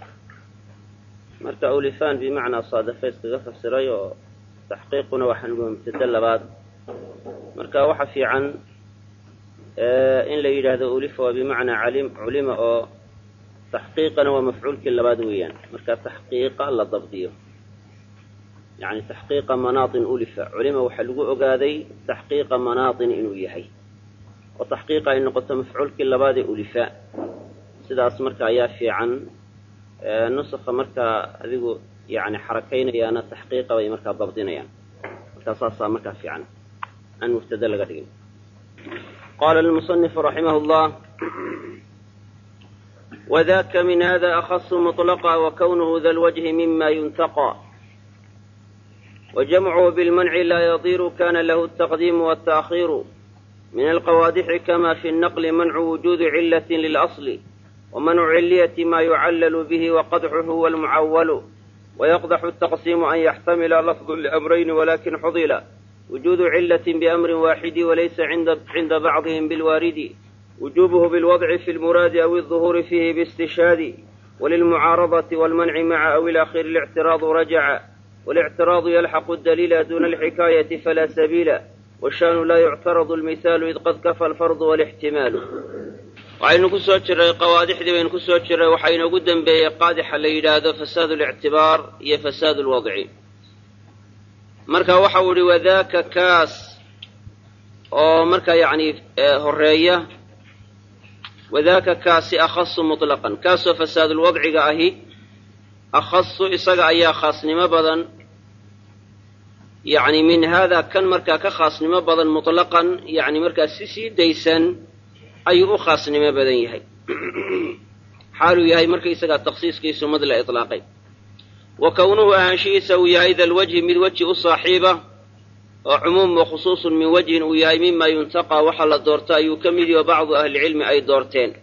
marka ulifaan bimacnaa saadafa iskaga fasiray oo taxqiiquna waxaan uga mubtado labaad marka waxa fiican in la yidhaahdo ulifa waa bimacnaa calim culima oo taxqiiqana waa mafcuulkii labaad weeyaan marka taxqiiqa la dabdiyo yani taxqiiqa manaatin ulifa culima waxaa lagu ogaaday taxqiiqa manaatin inuu yahay oo taxqiiqa ay noqoto mafcuulkii labaadee ulifa sidaas marka ayaa fiican nusakha markaa adigu yani xarakaynayaana taxqiiqa bay markaa dabdinayaan markaa saasaa markaa fiican aan mubtade laga dhigin qala lmusanifu raximah llah wadaka min hada akhasu muطlaqa wakawnuhu da lwajhi mima yuntaqى wajamcuhu bilmanci laa yadiru kana lahu altaqdiimu waltaakhiru min alqawaadixi kama fi الnaqli mancu wujuudi cilati lilasli ومنع علية ما يعلل به وقدحه هو المعول ويقدح التقسيم أن يحتمل لفظ لأمرين ولكن حضل وجود علة بأمر واحد وليس عند, عند بعضهم بالوارد وجوبه بالوضع في المراد أو الظهور فيه باستشهاد وللمعارضة والمنع مع أو الأخير الاعتراض رجع والاعتراض يلحق الدليل دون الحكاية فلا سبيل والشان لا يعترض المثال إذ قد كفى الفرض والاحتمال waxaynu ku soo jirray qawaadixdii baynu ku soo jirray waxaa inoogu dembeeyey qaadixa la yidhaahdo fasaad اlictibaar iyo fasaad اlwadci marka waxau ihi wadaaka kaas oo marka yani horeeya wadaaka kaasi akhasu muطlaqan kaasoo fasaadulwadciga ahi akhasu isaga ayaa khaasnimo badan yani min hada kan markaa ka khaasnimo badan muطlaqan yani markaa si sii daysan ayuu u khaasnimo badan yahay xaaluu yahay markaysagaa takhsiiskiisu mad la ilaaqay wa kownuhu ahaanshihiisa uu yahay dalwajhi mid weji u saaxiiba oo cumuum wa khusuusun min wajhin uu yahay mima yuntaqaa waxa la doorta ayuu ka mid yaho bacdu ahlicilmi ay doorteen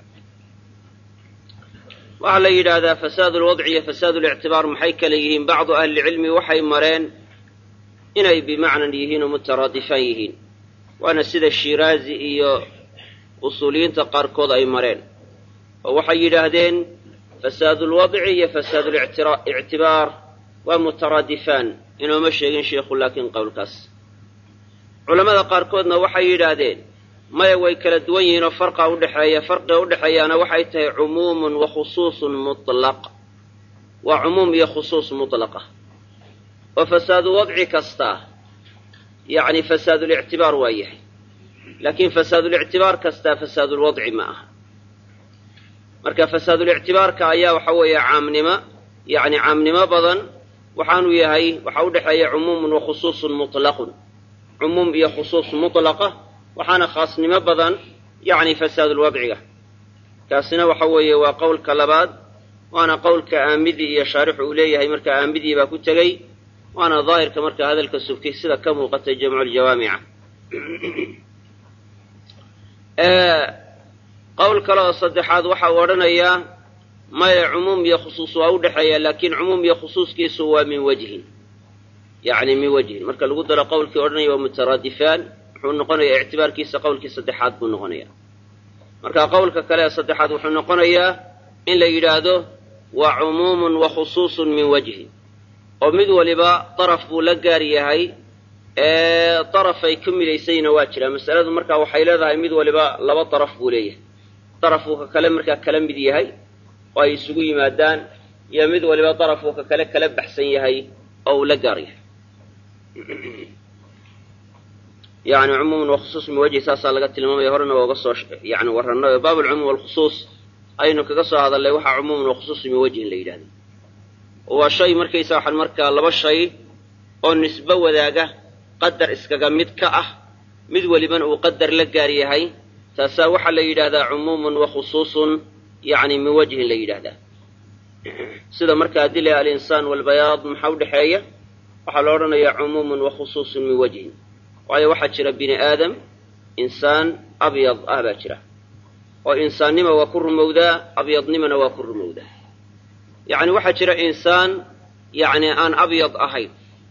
waxaa la yidhaahdaa fasaad lwadci iyo fasaad lictibaar maxay kale yihiin bacdu ahlicilmi waxay mareen inay bimacnan yihiin oo mutaraadifaan yihiin waana sida shiraazi iyo usuuliyiinta qaarkood ay mareen oo waxay yidhaahdeen fasaad ulwadci iyo fasaad lictibaar waa mutaraadifaan inooma sheegin sheikhu laakiin qowlkaas culammada qaarkoodna waxay yidhaahdeen maya way kala duwan yihiin oo farqa udhexeeya farqiga udhexeeyaana waxay tahay cumuumun wa khusuusun mutlaq waa cumuum iyo khusuus mutlaqa oo fasaadu wadci kasta yacni fasaadulictibaar waa yahay laakiin fasaadulictibaar kastaa fasaadulwadci ma aha marka fasaadulictibaarka ayaa waxa weeye caamnimo yacni caamnimo badan waxaanu yahay waxaa udhexeeya cumuumun wa khusuusun mutlaqun cumuum iyo khusuus mutlaqa waxaana khaasnimo badan yacni fasaadulwadciga kaasina waxa weeye waa qowlka labaad waana qowlka aamidi iyo shaarixu uu leeyahay marka aamidii baa ku tegey waana daahirka marka hadalka subki sida ka muuqatay jamculjawaamica qowl kale oo saddexaad waxa uu odhanayaa maya cumuum iyo khusuus waa u dhexeeya laakiin cumuum iyo khusuuskiisu waa min wajhin yacni min wajhin marka lagu daro qowlkii odhanaya waa mutaraadifaan wuxuu noqonayaa ictibaarkiisa qowlkii saddexaad buu noqonayaa marka qowlka kale ee saddexaad wuxuu noqonayaa in la yidhaahdo waa cumuumun wa khusuusun min wajhin oo mid waliba daraf buu la gaar yahay darafay ka midaysayna waa jiraa masaladu markaa waxay leedahay mid waliba laba daraf buu leeyahay daraf uu ka kale markaa kala mid yahay oo ay isugu yimaadaan iyo mid waliba daraf uu ka kale kala baxsan yahay oo uu la gaar yahay yani cumuuman wa khusuus min wajhi saasaa laga tilmaamaya horena waa uga soo yani warranay oo baab alcumuum walkhusuus aynu kaga soo hadalnay waxaa cumuuman wa khusuus min wajhin la yidhahda waa shay markaysa waxaan markaa laba shay oo nisbo wadaaga qadar iskaga mid ka ah mid welibana uu qadar la gaar yahay taasaa waxaa la yidhaahdaa cumuumun wa khusuusun yacni min wajhin la yidhaahdaa sida marka haddii la alinsaan walbayaad maxaa udhexeeya waxaa la odhanayaa cumuumun wa khusuusun min wajhin waayo waxaa jira bini aadam insaan abyad ah baa jira oo insaannima waa ku rumowdaa abyadnimana waa ku rumowdaa yacni waxaa jira insaan yacni aan abyad ahayn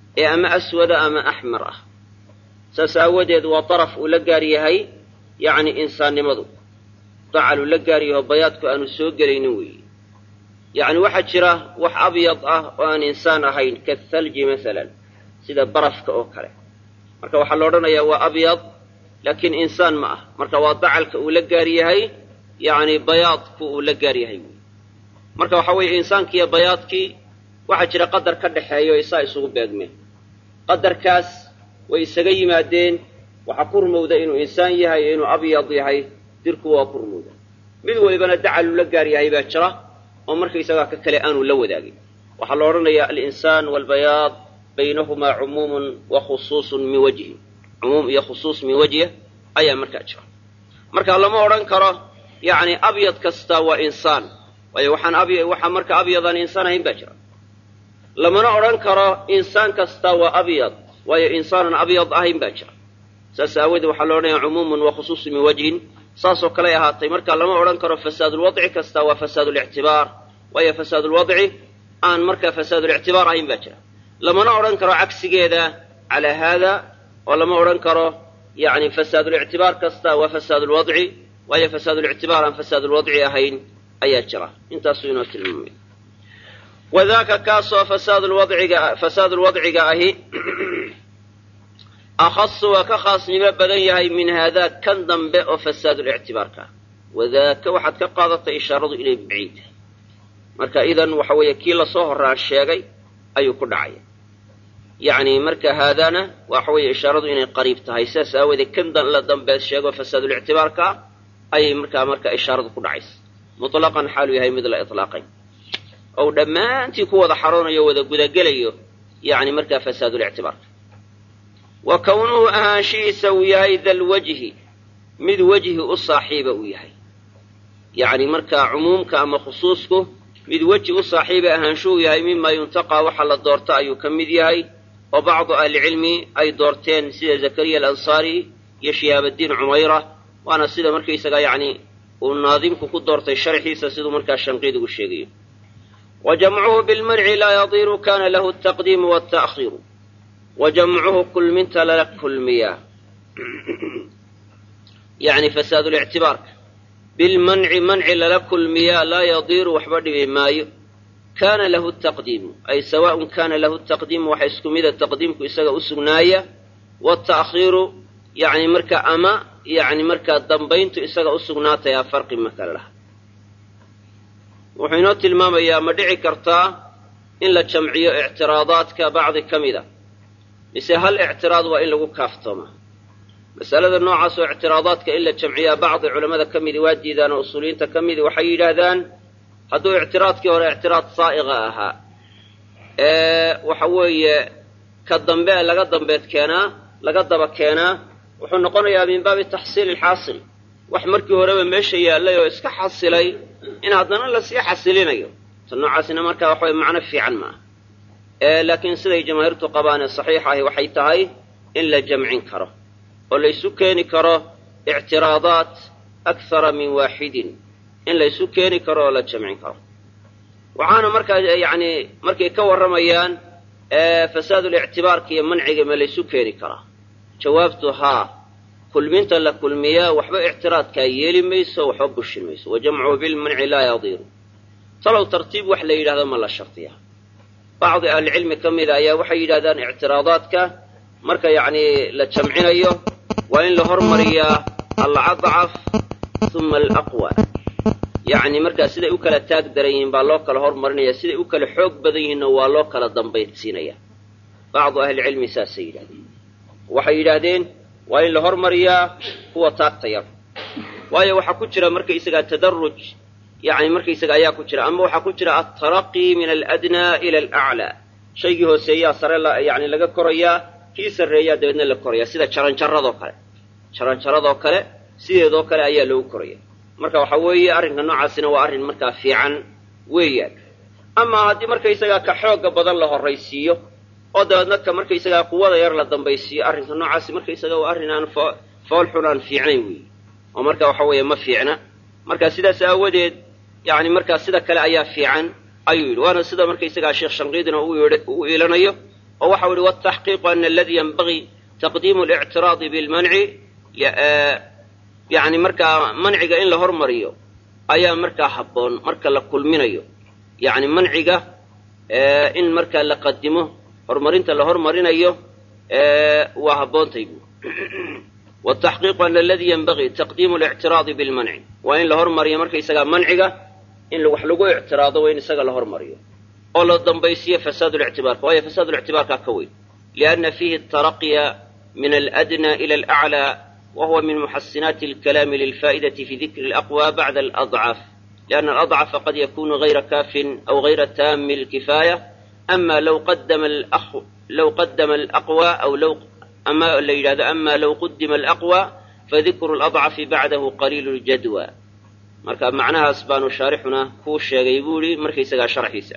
ee ama aswada ama axmar ah saas aawadeed waa daraf uu la gaar yahay yacni insaannimadu dacaluu la gaar yaho bayaadku aanu soo gelaynin weeye yacni waxaa jira wax abyad ah oo aan insaan ahayn kathalji masalan sida barafka oo kale marka waxaa la odhanayaa waa abyad laakiin insaan ma ah marka waa dacalka uu la gaar yahay yacni bayaadku uu la gaar yahay wey marka waxaa weeye insaankiiyo bayaadkii waxaa jira qadar ka dhexeeya o isaa isugu beegmeen qadarkaas way isaga yimaadeen waxaa ku rumowda inuu insaan yahay iyo inuu abyad yahay dirku waa ku rumowda mid walibana dacaluu la gaar yahay baa jira oo markaysagaa ka kale aanu la wadaagin waxaa la odhanayaa alinsaan waalbayaad baynahumaa cumuumun wa khusuusun min wajhin cumuum iyo khusuus min wajhi ayaa markaa jira marka lama odhan karo yacni abyad kasta waa insaan waayo waxaan aby waxaa marka abyadaan insaan ahayn baa jira lamana odhan karo insaan kasta waa abyad waayo insaanan abyad ahayn baa jira saas aawoodee waxaa la odhanaya cumuumun wa khusuusun min wajhin saasoo kaley ahaatay marka lama odhan karo fasaadulwadci kasta waa fasaadulictibaar waayo fasaadulwadci aan markaa fasaadulictibaar ahayn baa jira lamana odhan karo cagsigeeda calaa haada oo lama odhan karo yacni fasaadulictibaar kasta waa fasaadulwadci waayo fasaadulictibaar aan fasaadulwadci ahayn ayaa jira intaasuu inoo tilmaamay wadaaka kaasoo fasaadulwadciga fasaadulwadciga ahi akhasu waa ka khaasnimo badan yahay min haadaa kan dambe oo fasaadulictibaarka ah wadaaka waxaad ka qaadatay ishaaradu inay baciid tahay marka idan waxa weeye kii lasoo horaan sheegay ayuu ku dhacaya yacni marka haadana waxa weeye ishaaradu inay qariib tahay sidaas aawoodee kan la dambeed sheego fasaadulictibaarka ah ayay markaa marka ishaaradu ku dhacaysa mutlaqan xaaluu yahay mid la itlaaqay ou dhammaantii ku wada xaroonayo wada gudagelayo yacni markaa fasaadulictibaarka wa kownuhu ahaanshihiisa uu yahay dalwajhi mid wejhi u saaxiiba uu yahay yacni markaa cumuumka ama khusuusku mid weji u saaxiiba ahaanshuhu yahay mima yuntaqaa waxa la doorta ayuu ka mid yahay oo bacdu ahlicilmi ay doorteen sida zakariya alansaari iyo shihaabaddiin cumayra waana sida markaysaga yacni uu naadimku ku doortay sharxiisa siduu markaa shanqiidigu sheegayo wa jamcuhu bilmanci laa yadiiru kana lahu altaqdiimu walta'khiiru wa jamcuhu kulminta lala kulmiyaa yacni fasaadulictibaarka bilmanci manci lala kulmiyaa laa yadiiru waxba dhibi maayo kaana lahu taqdiimu ay sawaaءun kana lahu taqdiimu waxa isku mida taqdiimku isaga u sugnaaya waalta'khiiru yacni marka ama yacni markaa dambayntu isaga u sugnaatayaa farqi ma kale laha wuxuu inoo tilmaamayaa ma dhici kartaa in la jamciyo ictiraadaadka bacdi ka mida mise hal ictiraad waa in lagu kaaftoomaa masalada noocaas oo ictiraadaadka in la jamciyaa bacdi culammada ka midi waa diidaan oo usuuliyiinta ka midi waxay yidhaahdaan hadduu ictiraadkii hore ictiraad saa'iqa ahaa ee waxa weeye ka dambe laga dambeed keenaa laga daba keenaa wuxuu noqonayaa min baabi taxsiili alxaasil wax markii horeba meesha yaallay oo iska xasilay in haddana lasii xasilinayo ta noocaasina markaa waxa weye macno fiican ma ah laakiin siday jamaahiirtu qabaan ee saxiix ahi waxay tahay in la jamcin karo oo laysu keeni karo ictiraadaat akthara min waaxidin in laysu keeni karo oo la jamcin karo waxaana markaa yacni markay ka warramayaan fasaadulictibaarka iyo manciga ma laysu keeni karaa jawaabtu haa kulminta la kulmiyaa waxba ictiraadkaa yeeli mayso waxba bushin mayso wa jamcuhu bilmanci laa yadiiru talow tartiib wax la yidhahdo ma la shardiyaa bacdi ahlicilmi ka mida ayaa waxay yidhahdaan ictiraadaadka marka yacni la jamcinayo waa in la hormariyaa alacadcaf uma alaqwa yacni markaa siday u kala taag daran yihiin baa loo kala hormarinaya siday u kala xoog badan yihiinna waa loo kala dambaydsiinaya bacdu ahlicilmi saasay yidhahdeen waxay yidhaahdeen waa in la hormariyaa kuwa taagta yar waayo waxaa ku jira markaysagaa tadaruj yacni markaysaga ayaa ku jira ama waxaa ku jira altaraqi min aladnaa ila alaclaa shaygii hooseeyaa sare yani laga korayaa kii sarreeyaa dabeedna la koraya sida jaranjaradoo kale jaranjaradoo kale sideedoo kale ayaa loogu koraya marka waxa weeye arrinka noocaasina waa arrin markaa fiican weeyaan amaa haddii markaysagaa ka xoogga badan la horraysiiyo oo dabeedna ka markaysagaa quwada yar la dambaysiiyo arrinka noocaasi markaysaga waa arrin aan fool xun aan fiicnayn weeye oo marka waxa weeye ma fiicna marka sidaas aawadeed yani markaa sida kale ayaa fiican ayuu yidhi waana sida markaysagaa sheekh shanqiidina u iilanayo oo waxau ihi wataxqiiqu ana aladii yanbagii taqdiimu lictiraadi bilmanci yani markaa manciga in la hormariyo ayaa markaa habboon marka la kulminayo yani manciga in markaa la qadimo horumarinta la hormarinayo waa habboontay bu wataxqiiqu ana aladii yanbagii taqdiimu lictiraadi bilmanci waa in la hormariyo markaysagaa manciga in wax lagu ictiraado waa in isaga la hormariyo oo la dambaysiyo fasaad lictibaarka waayo fasaad lictibaarkaa ka weyn lianna fiihi taraqiya min aladna ila alaclaa wa huwa min muxasinaati alkalaami lilfaa'idati fi dikri alaqwa bacda aladcaf lianna aladcafa qad yakunu gayra kaafin aw gayra taami alkifaaya ama law qadama law qadama alaqwa aw law ama la yidhahdo ama low qudima alaqwa fadikru aladcafi bacdahu qaliilu ljadwa marka macnahaas baanu shaarixuna kuu sheegay buu ihi markaysagaa sharxiisa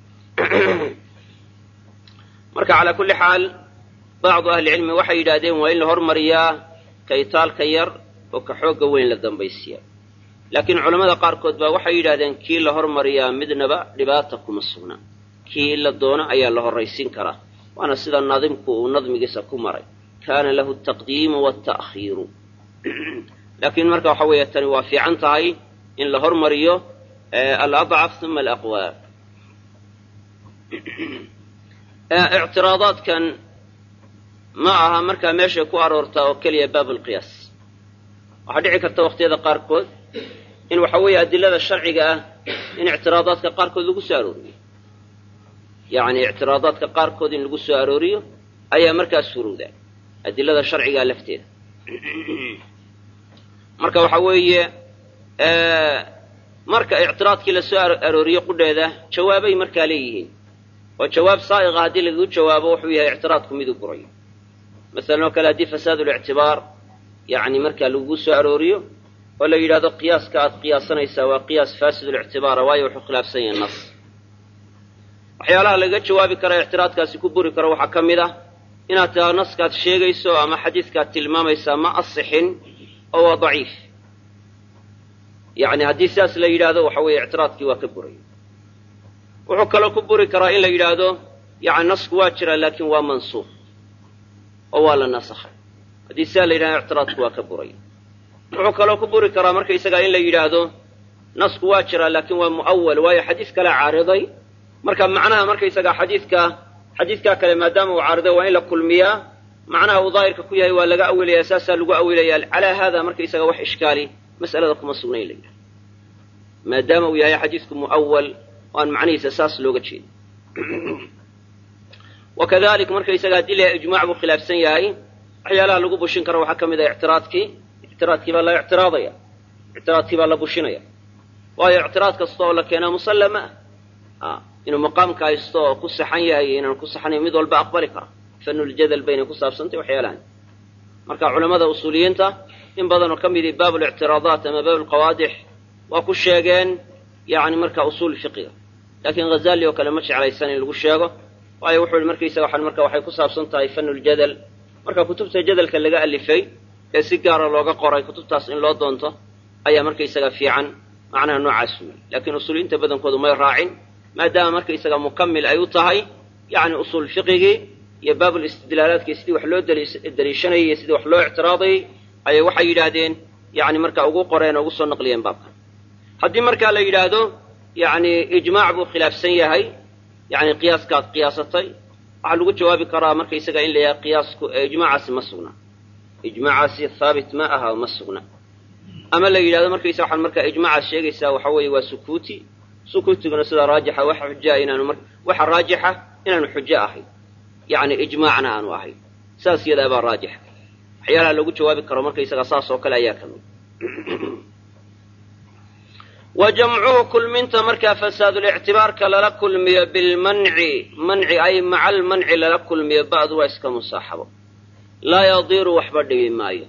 marka calaa kulli xaal bacdu ahlicilmi waxay yidhaahdeen waa in la hormariyaa kaytaalka yar oo ka xoogga weyn la dambaysiya laakiin culammada qaarkood baa waxay yidhahdeen kii la hormariyaa midnaba dhibaata kuma sugna kii la doono ayaa la horraysiin karaa waana sida naadimku uu nadmigiisa ku maray kaana lahu altaqdiimu waalta'khiiru laakiin marka waxa weeye tani waa fiican tahay in la hormariyo aladcaf uma alaqwa ictiraadaadkan ma aha markaa meeshay ku aroortaa oo keliya baab alqiyaas waxaa dhici karta waqtiyada qaarkood in waxa weeye adilada sharciga ah in ictiraadaadka qaarkood lagu soo arooriyo yacni ictiraadaadka qaarkood in lagu soo arooriyo ayaa markaas surowda adilada sharcigaa lafteeda marka waxa weeye marka ictiraadkii la soo arooriyo qudheeda jawaabay markaa leeyihiin oo jawaab saa'iqa haddii lagagu jawaabo wuxuu yahay ictiraadku miduu burayo masalan oo kale haddii fasaadulictibaar yacni markaa lagugu soo arooriyo oo la yidhahdo qiyaaska aad qiyaasanaysaa waa qiyaas faasidulictibaara waayo wuxuu khilaafsan yahay nas waxyaalaha lagaga jawaabi kara ictiraadkaasi ku buri karo waxaa ka mid ah inaad tiraa naskaad sheegayso ama xadiiskaad tilmaamaysaa ma asixin oo waa daciif yacni haddii sidaas la yidhaahdo waxa weeye ictiraadkii waa ka buray wuxuu kaloo ku buri karaa in la yidhaahdo yacni nasku waa jiraa laakiin waa mansuuq oo waa la nasakhay haddii sidaa la yidhahdo ictiraadku waa ka buray wuxuu kaloo ku buri karaa markaysagaa in la yidhaahdo nasku waa jiraa laakiin waa mu'awal waayo xadiis kalea caariday marka macnaha markaysagaa xadiidka xadiidkaa kale maadaama uu caariday waa in la kulmiyaa macnaha uu daahirka ku yahay waa laga awilaya saasaa lagu awilaya calaa haada markaysaga wax ishkaali mas'alada kuma sugnayn la yidhahdo maadaama uu yahay xadiidku mu'awal oo aan macnihiisa saas looga jeedin wakadalik markaysaga haddii la ijmaac buu khilaafsan yahay waxyaalaha lagu bushin karo waxaa ka mid ah ictiraadkii ictiraadkii baa la ictiraadaya ictiraadkii baa la bushinaya waayo ictiraad kasta oo la keenaa musallama ah inuu maqaamka haysto oo ku saxan yahay iyo inaan ku saxanayn mid walba aqbali kara fanuljadal baynay ku saabsantay waxyaalahan marka culamada usuuliyiinta in badanoo ka midii baab lictiraadaat ama baab lqawaadix waa ku sheegeen yani marka usuul fiqiga laakiin ghazali oo kale ma jeclaysan in lagu sheego waayo wuxuu yihi markaysaga waxan marka waxay ku saabsan tahay fanuljadal marka kutubta jadalka laga alifay ee si gaara looga qoray kutubtaas in loo doonto ayaa markaysaga fiican macnaha noocaas weyi laakiin usuuliyiinta badankoodu may raacin maadaama markaysaga mukamil ay u tahay yani usuul fiqigii iyo baabul istidlaalaadkii sidii wax loo daliishanayay iyo sidii wax loo ictiraadayay ayay waxay yidhaahdeen yani marka ugu qoreen oo ugu soo naqliyeen baabkan haddii markaa la yidhaahdo yani ijmaac buu khilaafsan yahay yani qiyaaskaad qiyaasatay waxaa lagu jawaabi karaa markaysaga in la yahay qiyaasku ijmaacaasi ma sugna ijmaacaasi haabit ma aha ma sugna ama la yidhahdo markaysa waxaan markaa ijmaacaas sheegaysaa waxa weeye waa sukuuti sukuutiguna sidaa raajixa waxa xujaa inaanu mar waxa raajixa inaanu xujo ahayn yani ijmaacna aanu ahayn saas yadaa baa raajixa waxyaalaha lagu jawaabi karo markaysaga saas oo kale ayaa ka mid wa jamcuhu kulminta markaa fasaadulictibaarka lala kulmiyo bilmanci manci ay maca almanci lala kulmiyo ba'du waa iska musaaxabo laa yadiiru waxba dhibi maayo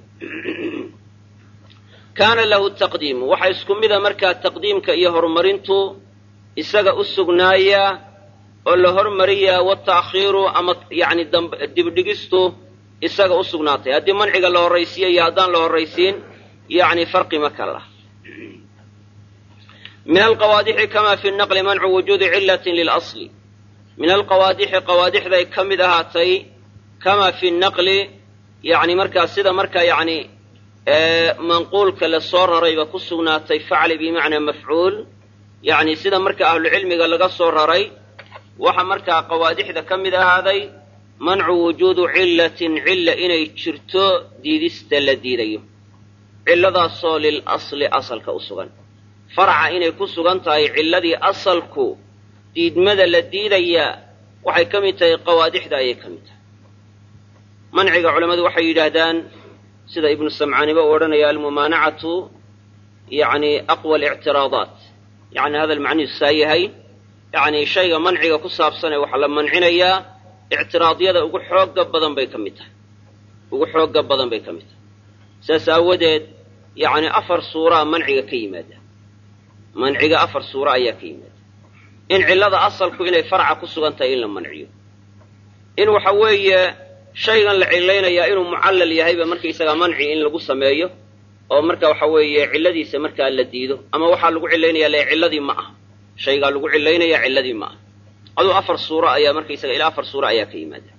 kaana lahu taqdiimu waxa isku mida markaa taqdiimka iyo horumarintu isaga u sugnaaya oo la hormariyaa wata'khiiru ama yani dibdhigistu isaga u sugnaatay haddii manciga la horraysiiyo iyo haddaan la horraysiin yani farqi ma kala min alqawaadixi kama fi naqli mancu wujuudi cilatin lilasli min alqawaadixi qawaadixday ka mid ahaatay kamaa fi naqli yacni markaa sida markaa yacni manquulka la soo rarayba ku sugnaatay facli bimacnaa mafcuul yacni sida marka ahlucilmiga laga soo raray waxa markaa qawaadixda ka mid ahaaday mancu wujuudu cillatin cilla inay jirto diidista la diidayo cilladaasoo lil asli asalka u sugan farca inay ku sugan tahay cilladii asalku diidmada la diidayaa waxay ka mid tahay qawaadixda ayay ka mid tahay manciga culammadu waxay yidhaahdaan sida ibnu samcaaniba u odhanaya almumaanacatu yacni aqwa alictiraadaat yacni hadal macnihiisu saa yahay yacni shayga manciga ku saabsan ee waxaa la mancinayaa ictiraadyada ugu xooga badan bay ka mid tahay ugu xooga badan bay ka mid tahay saas aawadeed yacni afar suuraa manciga ka yimaada manciga afar suura ayaa ka yimaada in cillada asalku inay farca ku sugan tahay in la manciyo in waxa weeye shaygan la cillaynayaa inuu mucallal yahayba markaysagaa manci in lagu sameeyo oo marka waxa weeye cilladiisa markaa la diido ama waxaa lagu cillaynaya le cilladii ma ah shaygaa lagu cillaynaya cilladii ma ah aduu afar suuro ayaa markaysaga ilaa afar suuro ayaa ka yimaada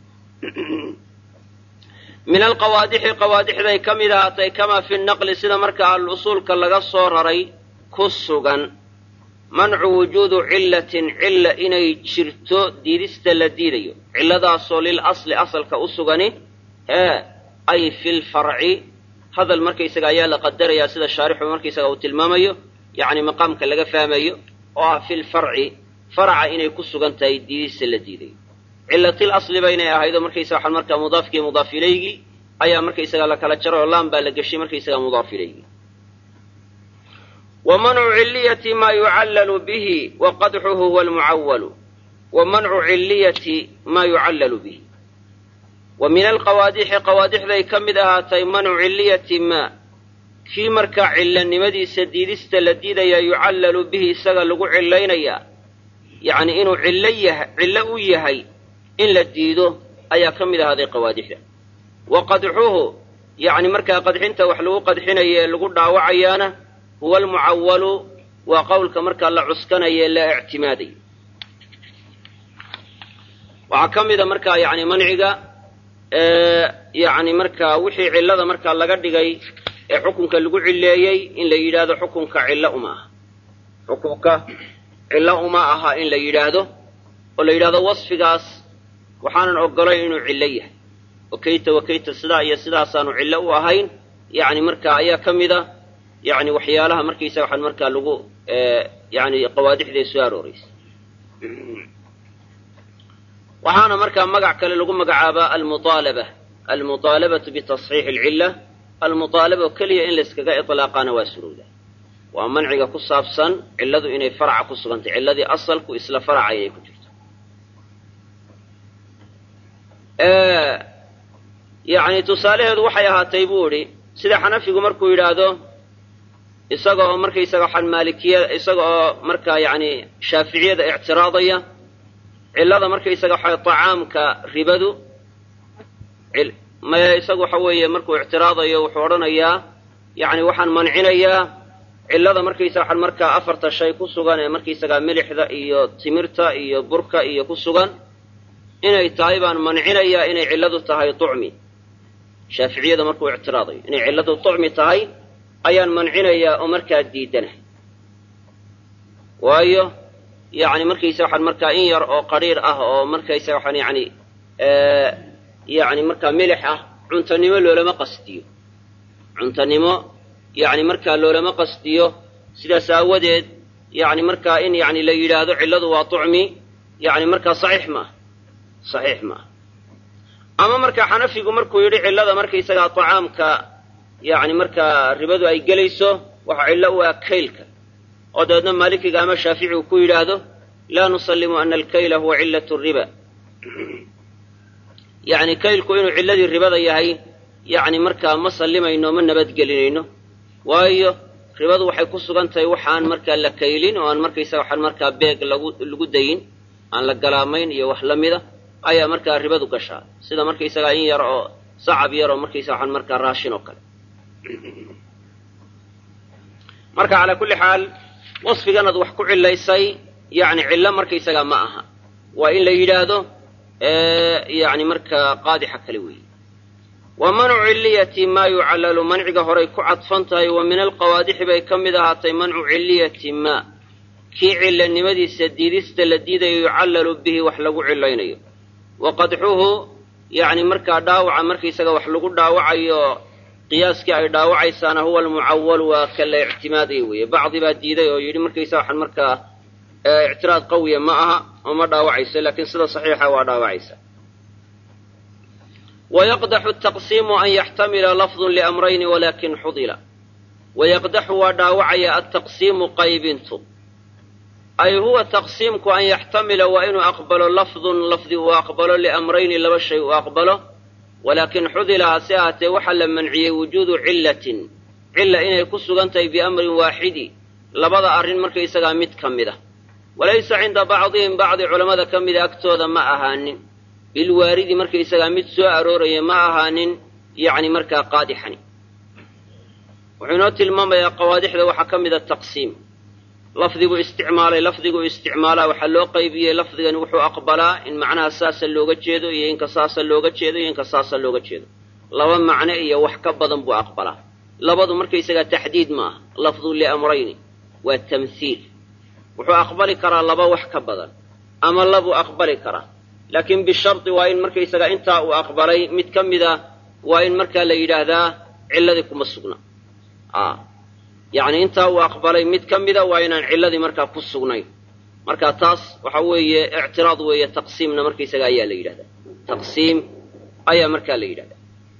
min alqawaadixi qawaadixday ka mid ahaatay kamaa fi naqli sida marka al-usuulka laga soo raray ku sugan mancu wujuudu cillatin cilla inay jirto diidista la diidayo cilladaasoo lil asli asalka u sugani ee ay fil farci hadal markaysaga ayaa la qadarayaa sida shaarixu markaysaga uu tilmaamayo yacni maqaamka laga fahmayo oo ah fil farci faraca inay ku sugan tahay diidista la diidayo cillatil asliba inay ahaydo markaysaga waxaan markaa mudaafkii mudaaf ilaygii ayaa markaysaga la kala jaray oo laan baa la geshay markaysaga mudaaf ilaygii wa mancu cilliyati maa yucallalu bihi wa qadxuhu huwa almucawalu wa mancu cilliyati maa yucallalu bihi wa min alqawaadixi qawaadixday ka mid ahaatay mancu cilliyati maa kii markaa cillanimadiisa diidista la diidaya yucallalu bihi isaga lagu cillaynayaa yacni inuu cillo yaha cillo u yahay in la diido ayaa ka mid ahaaday qawaadixda wa qadxuhu yacni markaa qadxinta wax lagu qadxinayo ee lagu dhaawacayaana huwa almucawalu waa qowlka markaa la cuskanayo ee la ictimaadayo waxaa ka mida markaa yani manciga yani markaa wixii cillada markaa laga dhigay ee xukunka lagu cileeyey in la yidhaahdo xukunka cillo uma aha xukunka cillo uma aha in la yidhaahdo oo la yidhahdo wasfigaas waxaanan ogolayn inuu cillo yahay wakayta wakayta sidaa iyo sidaasaanu cillo u ahayn yani markaa ayaa ka mida yani waxyaalaha markaysa waxaan markaa lagu yani qawaadixday soo arooraysa waxaana markaa magac kale lagu magacaabaa almuaalaba almuaalabatu bitasxiix alcilla almuaalaba oo keliya in layskaga ilaaqaana waa surowda waa manciga ku saabsan cilladu inay faraca ku sugantay cilladii asalku isla faraca inay ku jirto yani tusaalaheedu waxay ahaatay buu idhi sida xanafigu markuu yidhaahdo isaga oo markaysaga waxaan maalikiya isaga oo markaa yani shaaficiyada ictiraadaya cillada markaysaga waxa tacaamka ribadu maya isagu waxa weeye markuu ictiraadayo wuxuu odhanayaa yani waxaan mancinayaa cillada markaysaga waxaan markaa afarta shay ku sugan ee markaysagaa milixda iyo timirta iyo burka iyo ku sugan inay tahay baan mancinayaa inay cilladu tahay tucmi shaaficiyada markuu ictiraadayo inay cilladu tucmi tahay ayaan mancinayaa oo markaa diidanahay waayo yani markaysa waxaan markaa in yar oo qariir ah oo markaysa waxaan yani yani markaa milix ah cuntanimo loolama qasdiyo cuntanimo yani markaa loolama qasdiyo sidaas aawadeed yani markaa in yani la yidhaahdo cilladu waa tucmi yani markaa saxiix maaha saxiix maaha ama markaa xanafigu markuu yidhi cillada markaysagaa tacaamka yani markaa ribadu ay gelayso waxa cillo u ah kaylka oo dabeedna maalikiga ama shaafici uu ku yidhaahdo laa nusallimu ana alkayla huwa cillat riba yani kaylku inuu cilladii ribada yahay yani markaa ma sallimayno ma nabadgelinayno waayo ribadu waxay ku sugan tahay waxaan markaa la kaylin oo aan markaysaga waxaan markaa beeg lagu lagu dayin aan la galaamayn iyo wax la mida ayaa markaa ribadu gashaa sida markaysagaa in yar oo sacab yar oo markaysaga waxaan markaa raashin oo kale marka calaa kulli xaal wasfiganaad wax ku cillaysay yani cillo markaysagaa ma aha waa in la yidhaahdo yani markaa qaadixa kale weeye wa mancu ciliyati maa yucallalu manciga horay ku cadfan tahay wa min alqawaadixi bay ka mid ahaatay mancu ciliyati maa kii cilanimadiisa diidista la diidayo yucallalu bihi wax lagu cilaynayo wa qadxuhu yacni markaa dhaawaca markaisaga wax lagu dhaawacayo qiyaaskii ay dhaawacaysaana huwa almucawalu waa ka la ictimaadaya weeye bacdi baa diiday oo yidhi markaysa waxaan markaa ictiraad qawiya ma aha oo ma dhaawacayso laakiin sida saxiixa waa dhaawacaysa wayaqdaxu taqsiimu an yaxtamila lafdun liamrayni walakin xudila wayaqdaxu waa dhaawacaya altaqsiimu qaybintu ay huwa taqsiimku an yaxtamila waa inuu aqbalo lafdun lafdi uu aqbalo liamrayni laba shay uu aqbalo walaakin xudila hase ahaatee waxaa la manciyey wujuudu cillatin cilla inay ku sugan tahay biamrin waaxidi labada arrin markaysagaa mid ka mid a walaysa cinda bacdihim bacdi culammada ka mida agtooda ma ahaanin bilwaaridi markaysagaa mid soo arooraya ma ahaanin yacni markaa qaadixani wuxuu inoo tilmaamayaa qawaadixda waxaa ka mida taqsiim lafdiguu isticmaalay lafdiguu isticmaalaa waxaa loo qaybiyey lafdigani wuxuu aqbalaa in macnaha saasa looga jeedo iyo inka saasa looga jeedo iyo inka saasa looga jeedo laba macno iyo wax ka badan buu aqbalaa labadu markaysagaa taxdiid ma aha lafdu liamrayni waa tamhiil wuxuu aqbali karaa laba wax ka badan ama labuu aqbali karaa laakiin bishardi waa in markaysagaa intaa uu aqbalay mid ka mida waa in markaa la yidhaahdaa cilladii kuma sugna yacni intaa uu aqbalay mid ka mida waa inaan cilladii markaa ku sugnayn marka taas waxa weeye ictiraad weeye taqsiimna markaysaga ayaa la yidhahdaa taqsiim ayaa markaa la yidhahdaa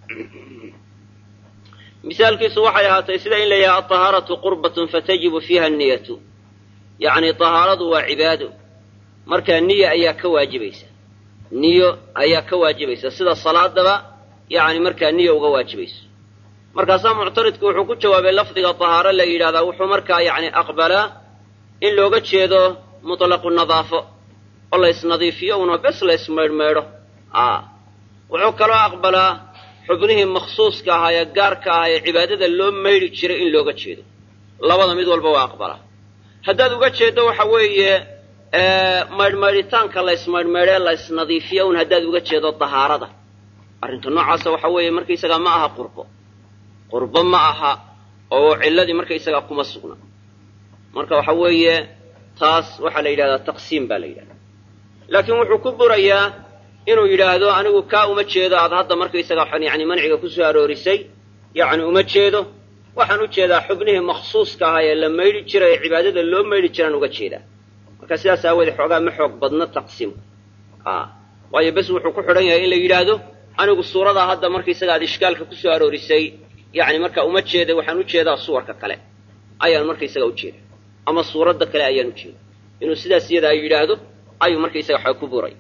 misaalkiisu waxay ahaatay sida in la yidhaha alطahaaratu qurbatun fatajibu fiiha niyatu yacni طahaaradu waa cibaado markaa niya ayaa ka waajibaysa niyo ayaa ka waajibaysa sida salaadaba yacni markaa niyo uga waajibayso markaasaa muctaridku wuxuu ku jawaabay lafdiga tahaaro la yidhahdaa wuxuu markaa yacni aqbalaa in looga jeedo mutlaqu nadaafo oo la ysnadiifiyo una bes la ysmaydhmaydho a wuxuu kaloo aqbalaa xubnihii makhsuuska ahaa ee gaarka ahaa ee cibaadada loo maydhi jiray in looga jeedo labada mid walba waa aqbalaa haddaad uga jeeddo waxa weeye maydhmaydhitaanka la ysmaydhmaydhee la ysnadiifiyo un haddaad uga jeedo tahaarada arrinta noocaasa waxa weeye markaysagaa ma aha qurbo qurbo ma aha oo cilladii markaysagaa kuma sugna marka waxa weeye taas waxaa la yidhahdaa taqsiim baa la yidhahdaa laakiin wuxuu ku burayaa inuu yidhaahdo anigu kaa uma jeedo aad hadda markaysaga waxaan yani manciga ku soo aroorisay yacni uma jeedo waxaan u jeedaa xubnihii makhsuuska ahaa ee la maydhi jiray ee cibaadada loo maydhi jiraan uga jeedaa marka sidaas aawoodee xoogaa ma xoog badna taqsiimku a waayo bes wuxuu ku xidhan yahay in la yidhaahdo anigu suuradaa hadda markaysaga aad ishkaalka ku soo aroorisay yacni marka uma jeeda waxaan u jeedaa suwarka kale ayaan markaysaga u jeeda ama suuradda kale ayaan u jeeda inuu sidaas iyadaa yidhaahdo ayuu markaysaga waxaa ku buray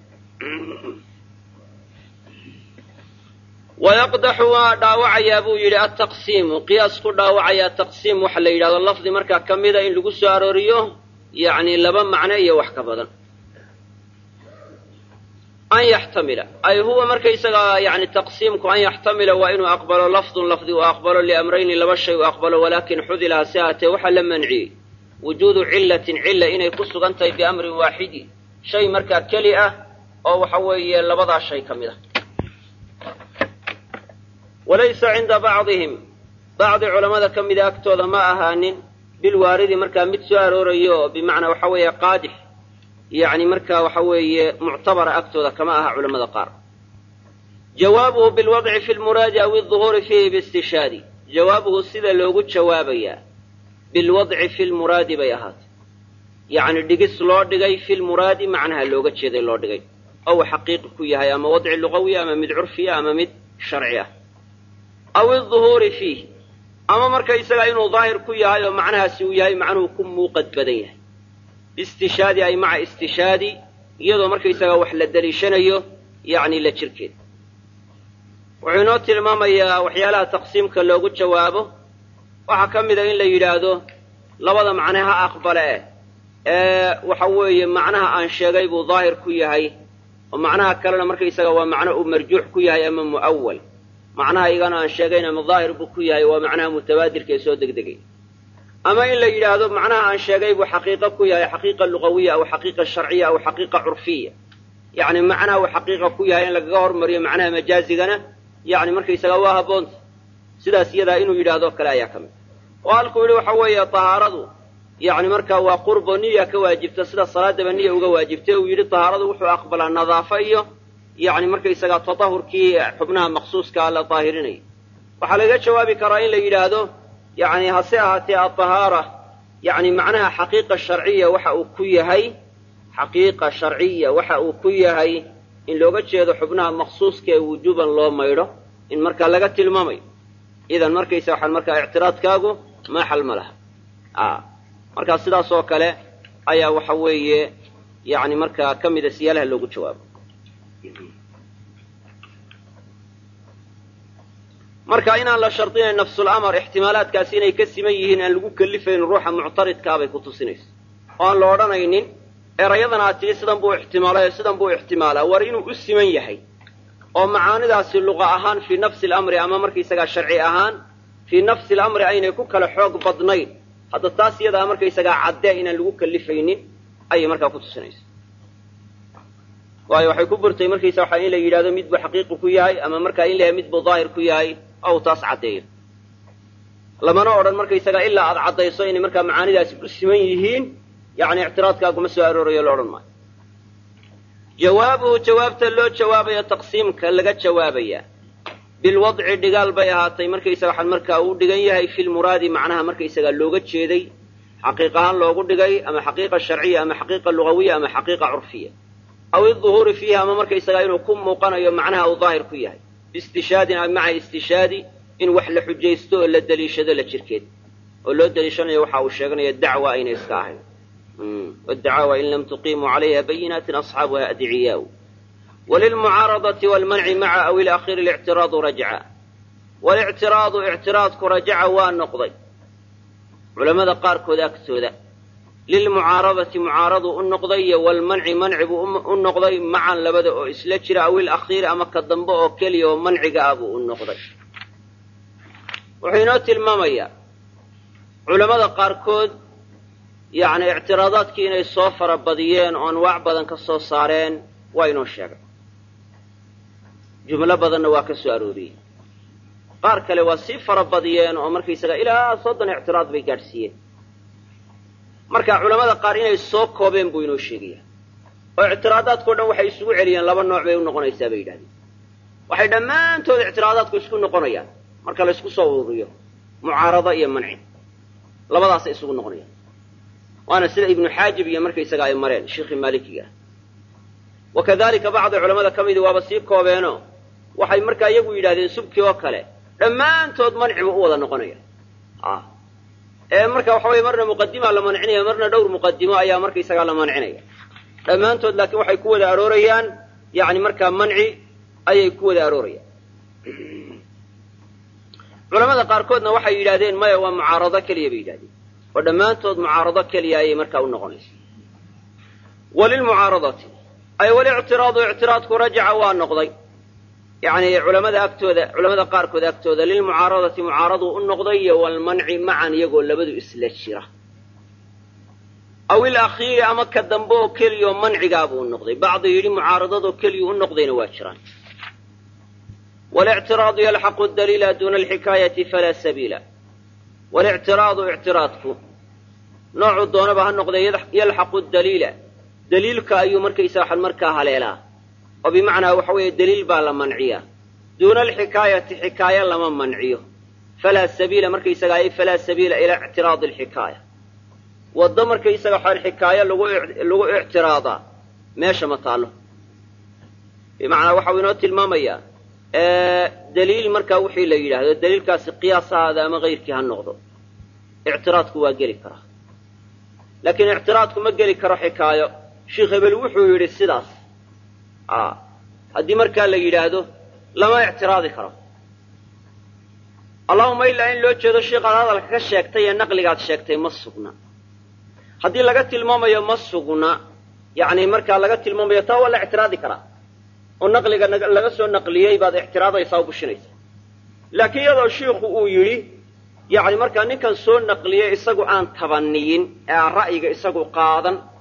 wayaqdaxu waa dhaawacayaa buu yidhi altaqsiimu qiyaas ku dhaawacayaa taqsiim waxa la yidhahdo lafdi markaa ka mida in lagu soo arooriyo yacni laba macno iyo wax ka badan an yaxtamila ay huwa markaysagaa yani taqsiimku an yaxtamila waa inuu aqbalo lafdun lafdi uu aqbalo liamrayni laba shay uu aqbalo walaakin xudila hase ahaatee waxaa la manciyey wujuudu cillatin cilla inay ku sugan tahay biamrin waaxidi shay markaa keli ah oo waxa weeye labadaa shay ka mid ah walaysa cinda bacdihim bacdi culammada ka mida agtooda ma ahaanin bilwaaridi markaa mid soo aroorayo oo bimacnaa waxa weeye qaadix yacni markaa waxa weeye muctabara agtooda kama aha culamada qaar jawaabuhu bilwadci fi lmuraadi aw iduhuuri fiihi biistishaadi jawaabuhu sida loogu jawaabayaa bilwadci fi lmuraadi bay ahaatay yacni dhigis loo dhigay fi lmuraadi macnaha looga jeeday loo dhigay ou xaqiiqi ku yahay ama wadci lugawiya ama mid curfiya ama mid sharci ah aw iduhuuri fiih ama markaysaga inuu daahir ku yahay oo macnahaasi uu yahay macnuhu ku muuqad badan yahay biistishaadi ay maca istishaadi iyadoo markaysaga wax la daliishanayo yacni la jirkeed wuxuu inoo tilmaamayaa waxyaalaha taqsiimka loogu jawaabo waxaa ka mida in la yidhaahdo labada macne ha aqbale eh ee waxa weeye macnaha aan sheegay buu daahir ku yahay oo macnaha kalena markaysaga waa macno uu marjuux ku yahay ama mu'awal macnaha igana aan sheegayn ama daahir buu ku yahay waa macnaha mutabaadirka ee soo degdegay ama in la yidhaahdo macnaha aan sheegay buu xaqiiqo ku yahay xaqiiqa lugawiya aw xaqiiqa sharciya aw xaqiiqa curfiya yani macnaha uu xaqiiqa ku yahay in lagaga hormariyo macnaha majaazigana yani markaysaga waa habboonta sidaas iyadaa inuu yidhaahdo kale ayaa ka mid oo halkuu yidhi waxa weeye tahaaradu yani markaa waa qurbo niya ka waajibta sida salaadaba niya uga waajibtay uu yidhi tahaaradu wuxuu aqbalaa nadaafo iyo yani markaysaga tatahurkii xubnaha maqsuuskaa la daahirinaya waxaa lagaga jawaabi karaa in la yidhaahdo yani hase ahaatee atahaara yani macnaha xaqiiqa sharciya waxa uu ku yahay xaqiiqa sharciya waxa uu ku yahay in looga jeedo xubnaha maqsuuska ee wujuuban loo maydho in markaa laga tilmaamayo idan markaysa waxaan markaa ictiraadkaagu maaxal ma laha markaa sidaas oo kale ayaa waxa weeye yani markaa ka mida siyaalaha loogu jawaabo marka inaan la shardinayn nafsulamar ixtimaalaadkaasi inay ka siman yihiin aan lagu kelifayn ruuxa muctaridkaabay ku tusinaysa oo aan la odhanaynin erayadan aad tidhi sidan buu ixtimaalay sidan buu ixtimaalaa war inuu u siman yahay oo macaanidaasi luqa ahaan fii nafsi alamri ama markaysagaa sharci ahaan fii nafsi alamri aynay ku kala xoog badnayn hadda taas iyadaa markaysagaa caddee inaan lagu kalifaynin ayay markaa ku tusinaysa waayo waxay ku burtay markaysa waxa in la yidhahdo mid buu xaqiiqi ku yahay ama markaa in la yahay mid buu daahir ku yahay ou taas caddeeyo lamana odhan markaysagaa ilaa aad caddayso inay markaa macaanidaasi u siman yihiin yani ictiraadkaaguma soo aroorayo la odhan maayo jawaabuhu jawaabta loo jawaabayo taqsiimka laga jawaabaya bilwadci dhigaal bay ahaatay markaysaga waxaan markaa uu dhigan yahay fi lmuraadi macnaha markaysagaa looga jeeday xaqiiq ahaan loogu dhigay ama xaqiiqa sharciya ama xaqiiqa lugawiya ama xaqiiqa curfiya aw iduhuuri fiihi ama markaysagaa inuu ku muuqanayo macnaha uu daahir ku yahay biistishaadin maca istishaadi in wax la xujaysto oo la deliishado la jirkeed oo loo deliishanayo waxa uu sheeganaya dacwa aynay iska ahayn wdacaawa in lam tuqimuu calayha bayinaatin asxaabuha adciyaau walilmucaaradati waalmanci maca aw ilakhiri lictiraadu rajca walictiraadu ictiraadku rajaca waa noqday culammada qaarkood agtooda lilmucaaradati mucaaradu u noqday iyo waalmanci manci buu u noqday macan labada oo isla jira aw ilakhiiri ama ka dambe oo keliya oo manciga ah buu u noqday wuxuu inoo tilmaamayaa culammada qaarkood yacni ictiraadaadkii inay soo fara badiyeen oo anwaac badan ka soo saareen waa inoo sheegay jumlo badanna waa ka soo arooriyey qaar kale waa sii fara badiyeen oo markaysaga ilaa soddon ictiraad bay gaadhsiiyeen marka culammada qaar inay soo koobeen buu inoo sheegayaa oo ictiraadaadkao dhan waxay isugu celiyeen laba nooc bay u noqonaysaa bay yidhahdeen waxay dhammaantood ictiraadaadku isku noqonayaan marka la ysku soo ururiyo mucaarado iyo manci labadaasay isugu noqonayaan waana sida ibnu xaajib iyo markaysaga ay mareen sheikhi maalikiga wa kadalika bacdi culamada ka midii waaba sii koobeeno waxay markaa iyagu yidhahdeen subkii oo kale dhammaantood manci buu u wada noqonaya ee marka waxa weye marna muqadimaa la mancinaya marna dhowr muqadimo ayaa markaysagaa la mancinaya dhammaantood laakiin waxay ku wada aroorayaan yani markaa manci ayay ku wada aroorayaan culamada qaarkoodna waxay yidhahdeen maya waa mucaarado keliya bay yidhahdeen oo dhammaantood mucaarado keliya ayay markaa u noqonaysa walilmucaaradati ay walictiraadu ictiraadku rajaca waa noqday yani culamada agtooda culamada qaarkood agtooda lilmucaaradati mucaaradu u noqday iyo walmanci macan iyagoo labadu isla jira aw ilakhiiri ama ka dambe oo keliyaoo mancigaabuu u noqday bacdi yidhi mucaaradadoo keliya u noqdayna waa jiraan walictiraadu yalxaqu daliila duuna alxikaayati falaa sabiila walictiraadu ictiraadku noocuu doonaba ha noqdee yalxaqu daliila daliilka ayuu markaysa waxan markaa haleelaa oo bimacnaa waxa weeye daliil baa la manciyaa duuna alxikaayati xikaayo lama manciyo falaa sabiila markaysaga ay falaa sabiila ilaa ictiraadi alxikaaya waddo markaysaga waxaan xikaayo lagu lagu ictiraadaa meesha ma taallo bimacnaa waxau inoo tilmaamayaa daliil markaa wixii la yidhaahdo daliilkaasi qiyaas ahaada ama kayrkii ha noqdo ictiraadku waa geli karaa laakiin ictiraadku ma geli karo xikaayo sheikh hebel wuxuu yidhi sidaas haddii markaa la yidhaahdo lama ictiraadi karo allahuma ilaa in loo jeedo sheikaad hadalka ka sheegtay ee naqligaad sheegtay ma sugna haddii laga tilmaamayo ma sugna yani markaa laga tilmaamayo taa waa la ictiraadi karaa oo naqliga laga soo naqliyey baad ictiraadaysaa o bushinaysaa laakiin iyadoo shiikhu uu yidhi yani markaa ninkan soo naqliyey isagu aan tabaniyin ee aan ra'yiga isagu qaadan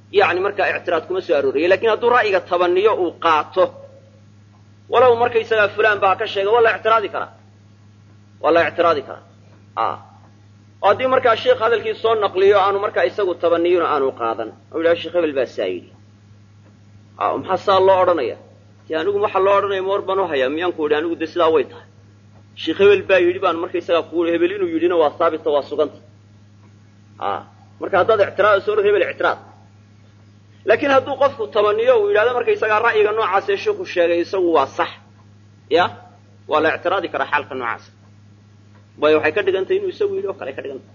yani markaa ictiraad kuma soo arooraya lakin hadduu ra'yiga tabaniyo uu qaato walow markaysagaa fulaan baa ka sheegay waa la ictiraadi karaa waa la ictiraadi karaa oo haddii markaa sheikh hadalkii soo naqliyo aanu markaa isagu tabaniyona aanu qaadan o yidhaha sheekh hebel baa saa yidhi maxaa saa loo odhanaya de anigu waxaa loo odhanaya ma war baan u hayaa miyaan ku idhi anigu de sidaa way tahay sheekh hebel baa yidhi baan markaysagaa ku ui hebel inuu yidhina waa saabita waa suganta marka haddaad ictiraadayso or hebel ictiraad laakiin hadduu qofku tabaniyo uu yidhahdo markaysagaa ra'yiga noocaasee sheikhu sheegay isagu waa sax ya waa la ictiraadi karaa xaalka noocaasa waayo waxay ka dhigan tahay inuu isagu yidhi oo kale ay ka dhigan tahay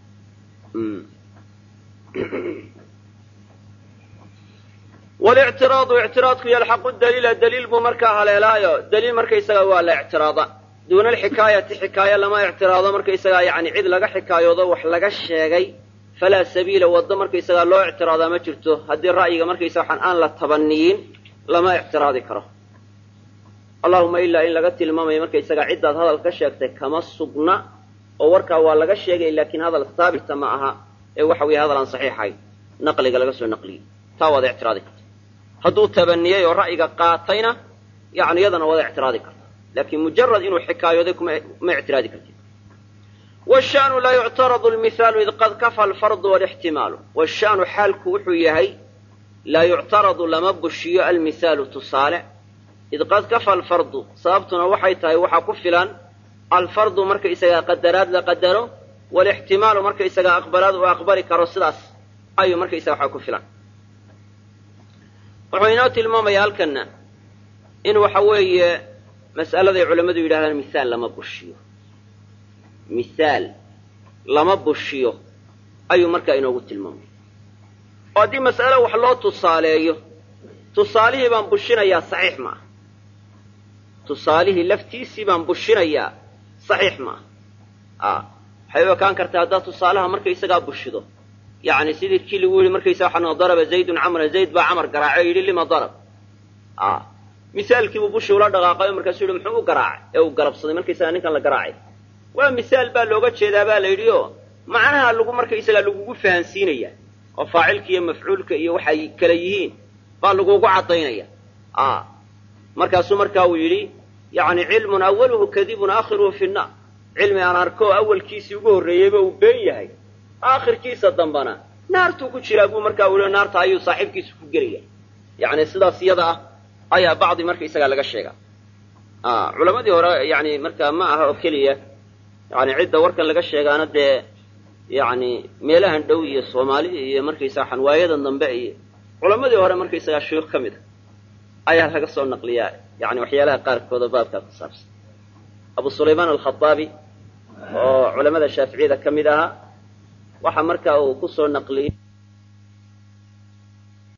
walictiraadu ictiraadku yalxaqu daliila daliil buu markaa haleelaayo daliil markaysaga waa la ictiraada duuna alxikaayati xikaayo lama ictiraado markaysagaa yani cid laga xikaayoodo wax laga sheegay falaa sabiila waddo markaysagaa loo ictiraadaa ma jirto haddii ra'yiga markaysaga waxaan aan la tabaniyin lama ictiraadi karo allahuma ilaa in laga tilmaamayo markaysagaa ciddaad hadal ka sheegtay kama sugna oo warkaa waa laga sheegay laakiin hadal haabita ma aha ee waxa weeye hadal aan saxiixayn naqliga laga soo naqliyey taa waad ictiraadi karta hadduu tabaniyey oo ra'yiga qaatayna yani iyadana waad ictiraadi karta laakiin mujarad inuu xikaayooday ma ictiraadi kartid washanu laa yuctaradu lmihaalu id qad kafa alfardu walixtimaalu washanu xaalku wuxuu yahay laa yuctaradu lama bushiyo almihaalu tusaale id qad kafa alfardu sababtuna waxay tahay waxaa ku filan alfardu markaysagaa qadaraad la qadaro walixtimaalu markaysagaa aqbalaad uu aqbali karo sidaas ayuu markaysaga waxaa ku filan wuxuu inoo tilmaamaya halkana in waxa weeye mas'aladay culammadu yidhahdaan mihaal lama bushiyo mihaal lama bushiyo ayuu markaa inoogu tilmaamaya oo haddii mas'alo wax loo tusaaleeyo tusaalihii baan bushinayaa saxiix ma ah tusaalihii laftiisii baan bushinayaa saxiix ma ah waxay u ekaan kartaa haddaad tusaalaha markaysagaa bushido yani sidii kii lagu yidhi markaysa waxaa daraba zaydun camran zayd baa camar garaacay o yidhi lima darab misaalkiibuu bushi ula dhaqaaqay o markaasuu yidhi muxuu u garaacay ee uu garabsaday markaysagaa ninkan la garaacay waa misaal baa looga jeedaa baa la yidhi oo macnaha lagu markaysagaa lagugu fahansiinaya oo faacilka iyo mafcuulka iyo waxay kala yihiin baa lagugu caddaynaya markaasuu markaa uu yidhi yani cilmun awaluhu kadibun aakhiruhu fi nnaar cilmi aan arko oo awalkiisii ugu horreeyeyba uu been yahay aakhirkiisa dambana naartuu ku jiraa buu markaa uli naarta ayuu saaxiibkiisa ku gelaya yani sidaas iyada ah ayaa bacdi markaysagaa laga sheegaa culamadii hore yani markaa ma aha oo keliya yani cidda warkan laga sheegaana dee yani meelahan dhow iyo soomaalida iyo markaysaga xanwaayadan dambe iyo culamadii hore markaysagaa shuyuukh ka mid a ayaa laga soo naqliyaa yani waxyaalaha qaarkooda baabkaa ku saabsan abu sulaymaan alkhaaabi oo culamada shaaficiyada ka mid ahaa waxa markaa uu ku soo naqliyey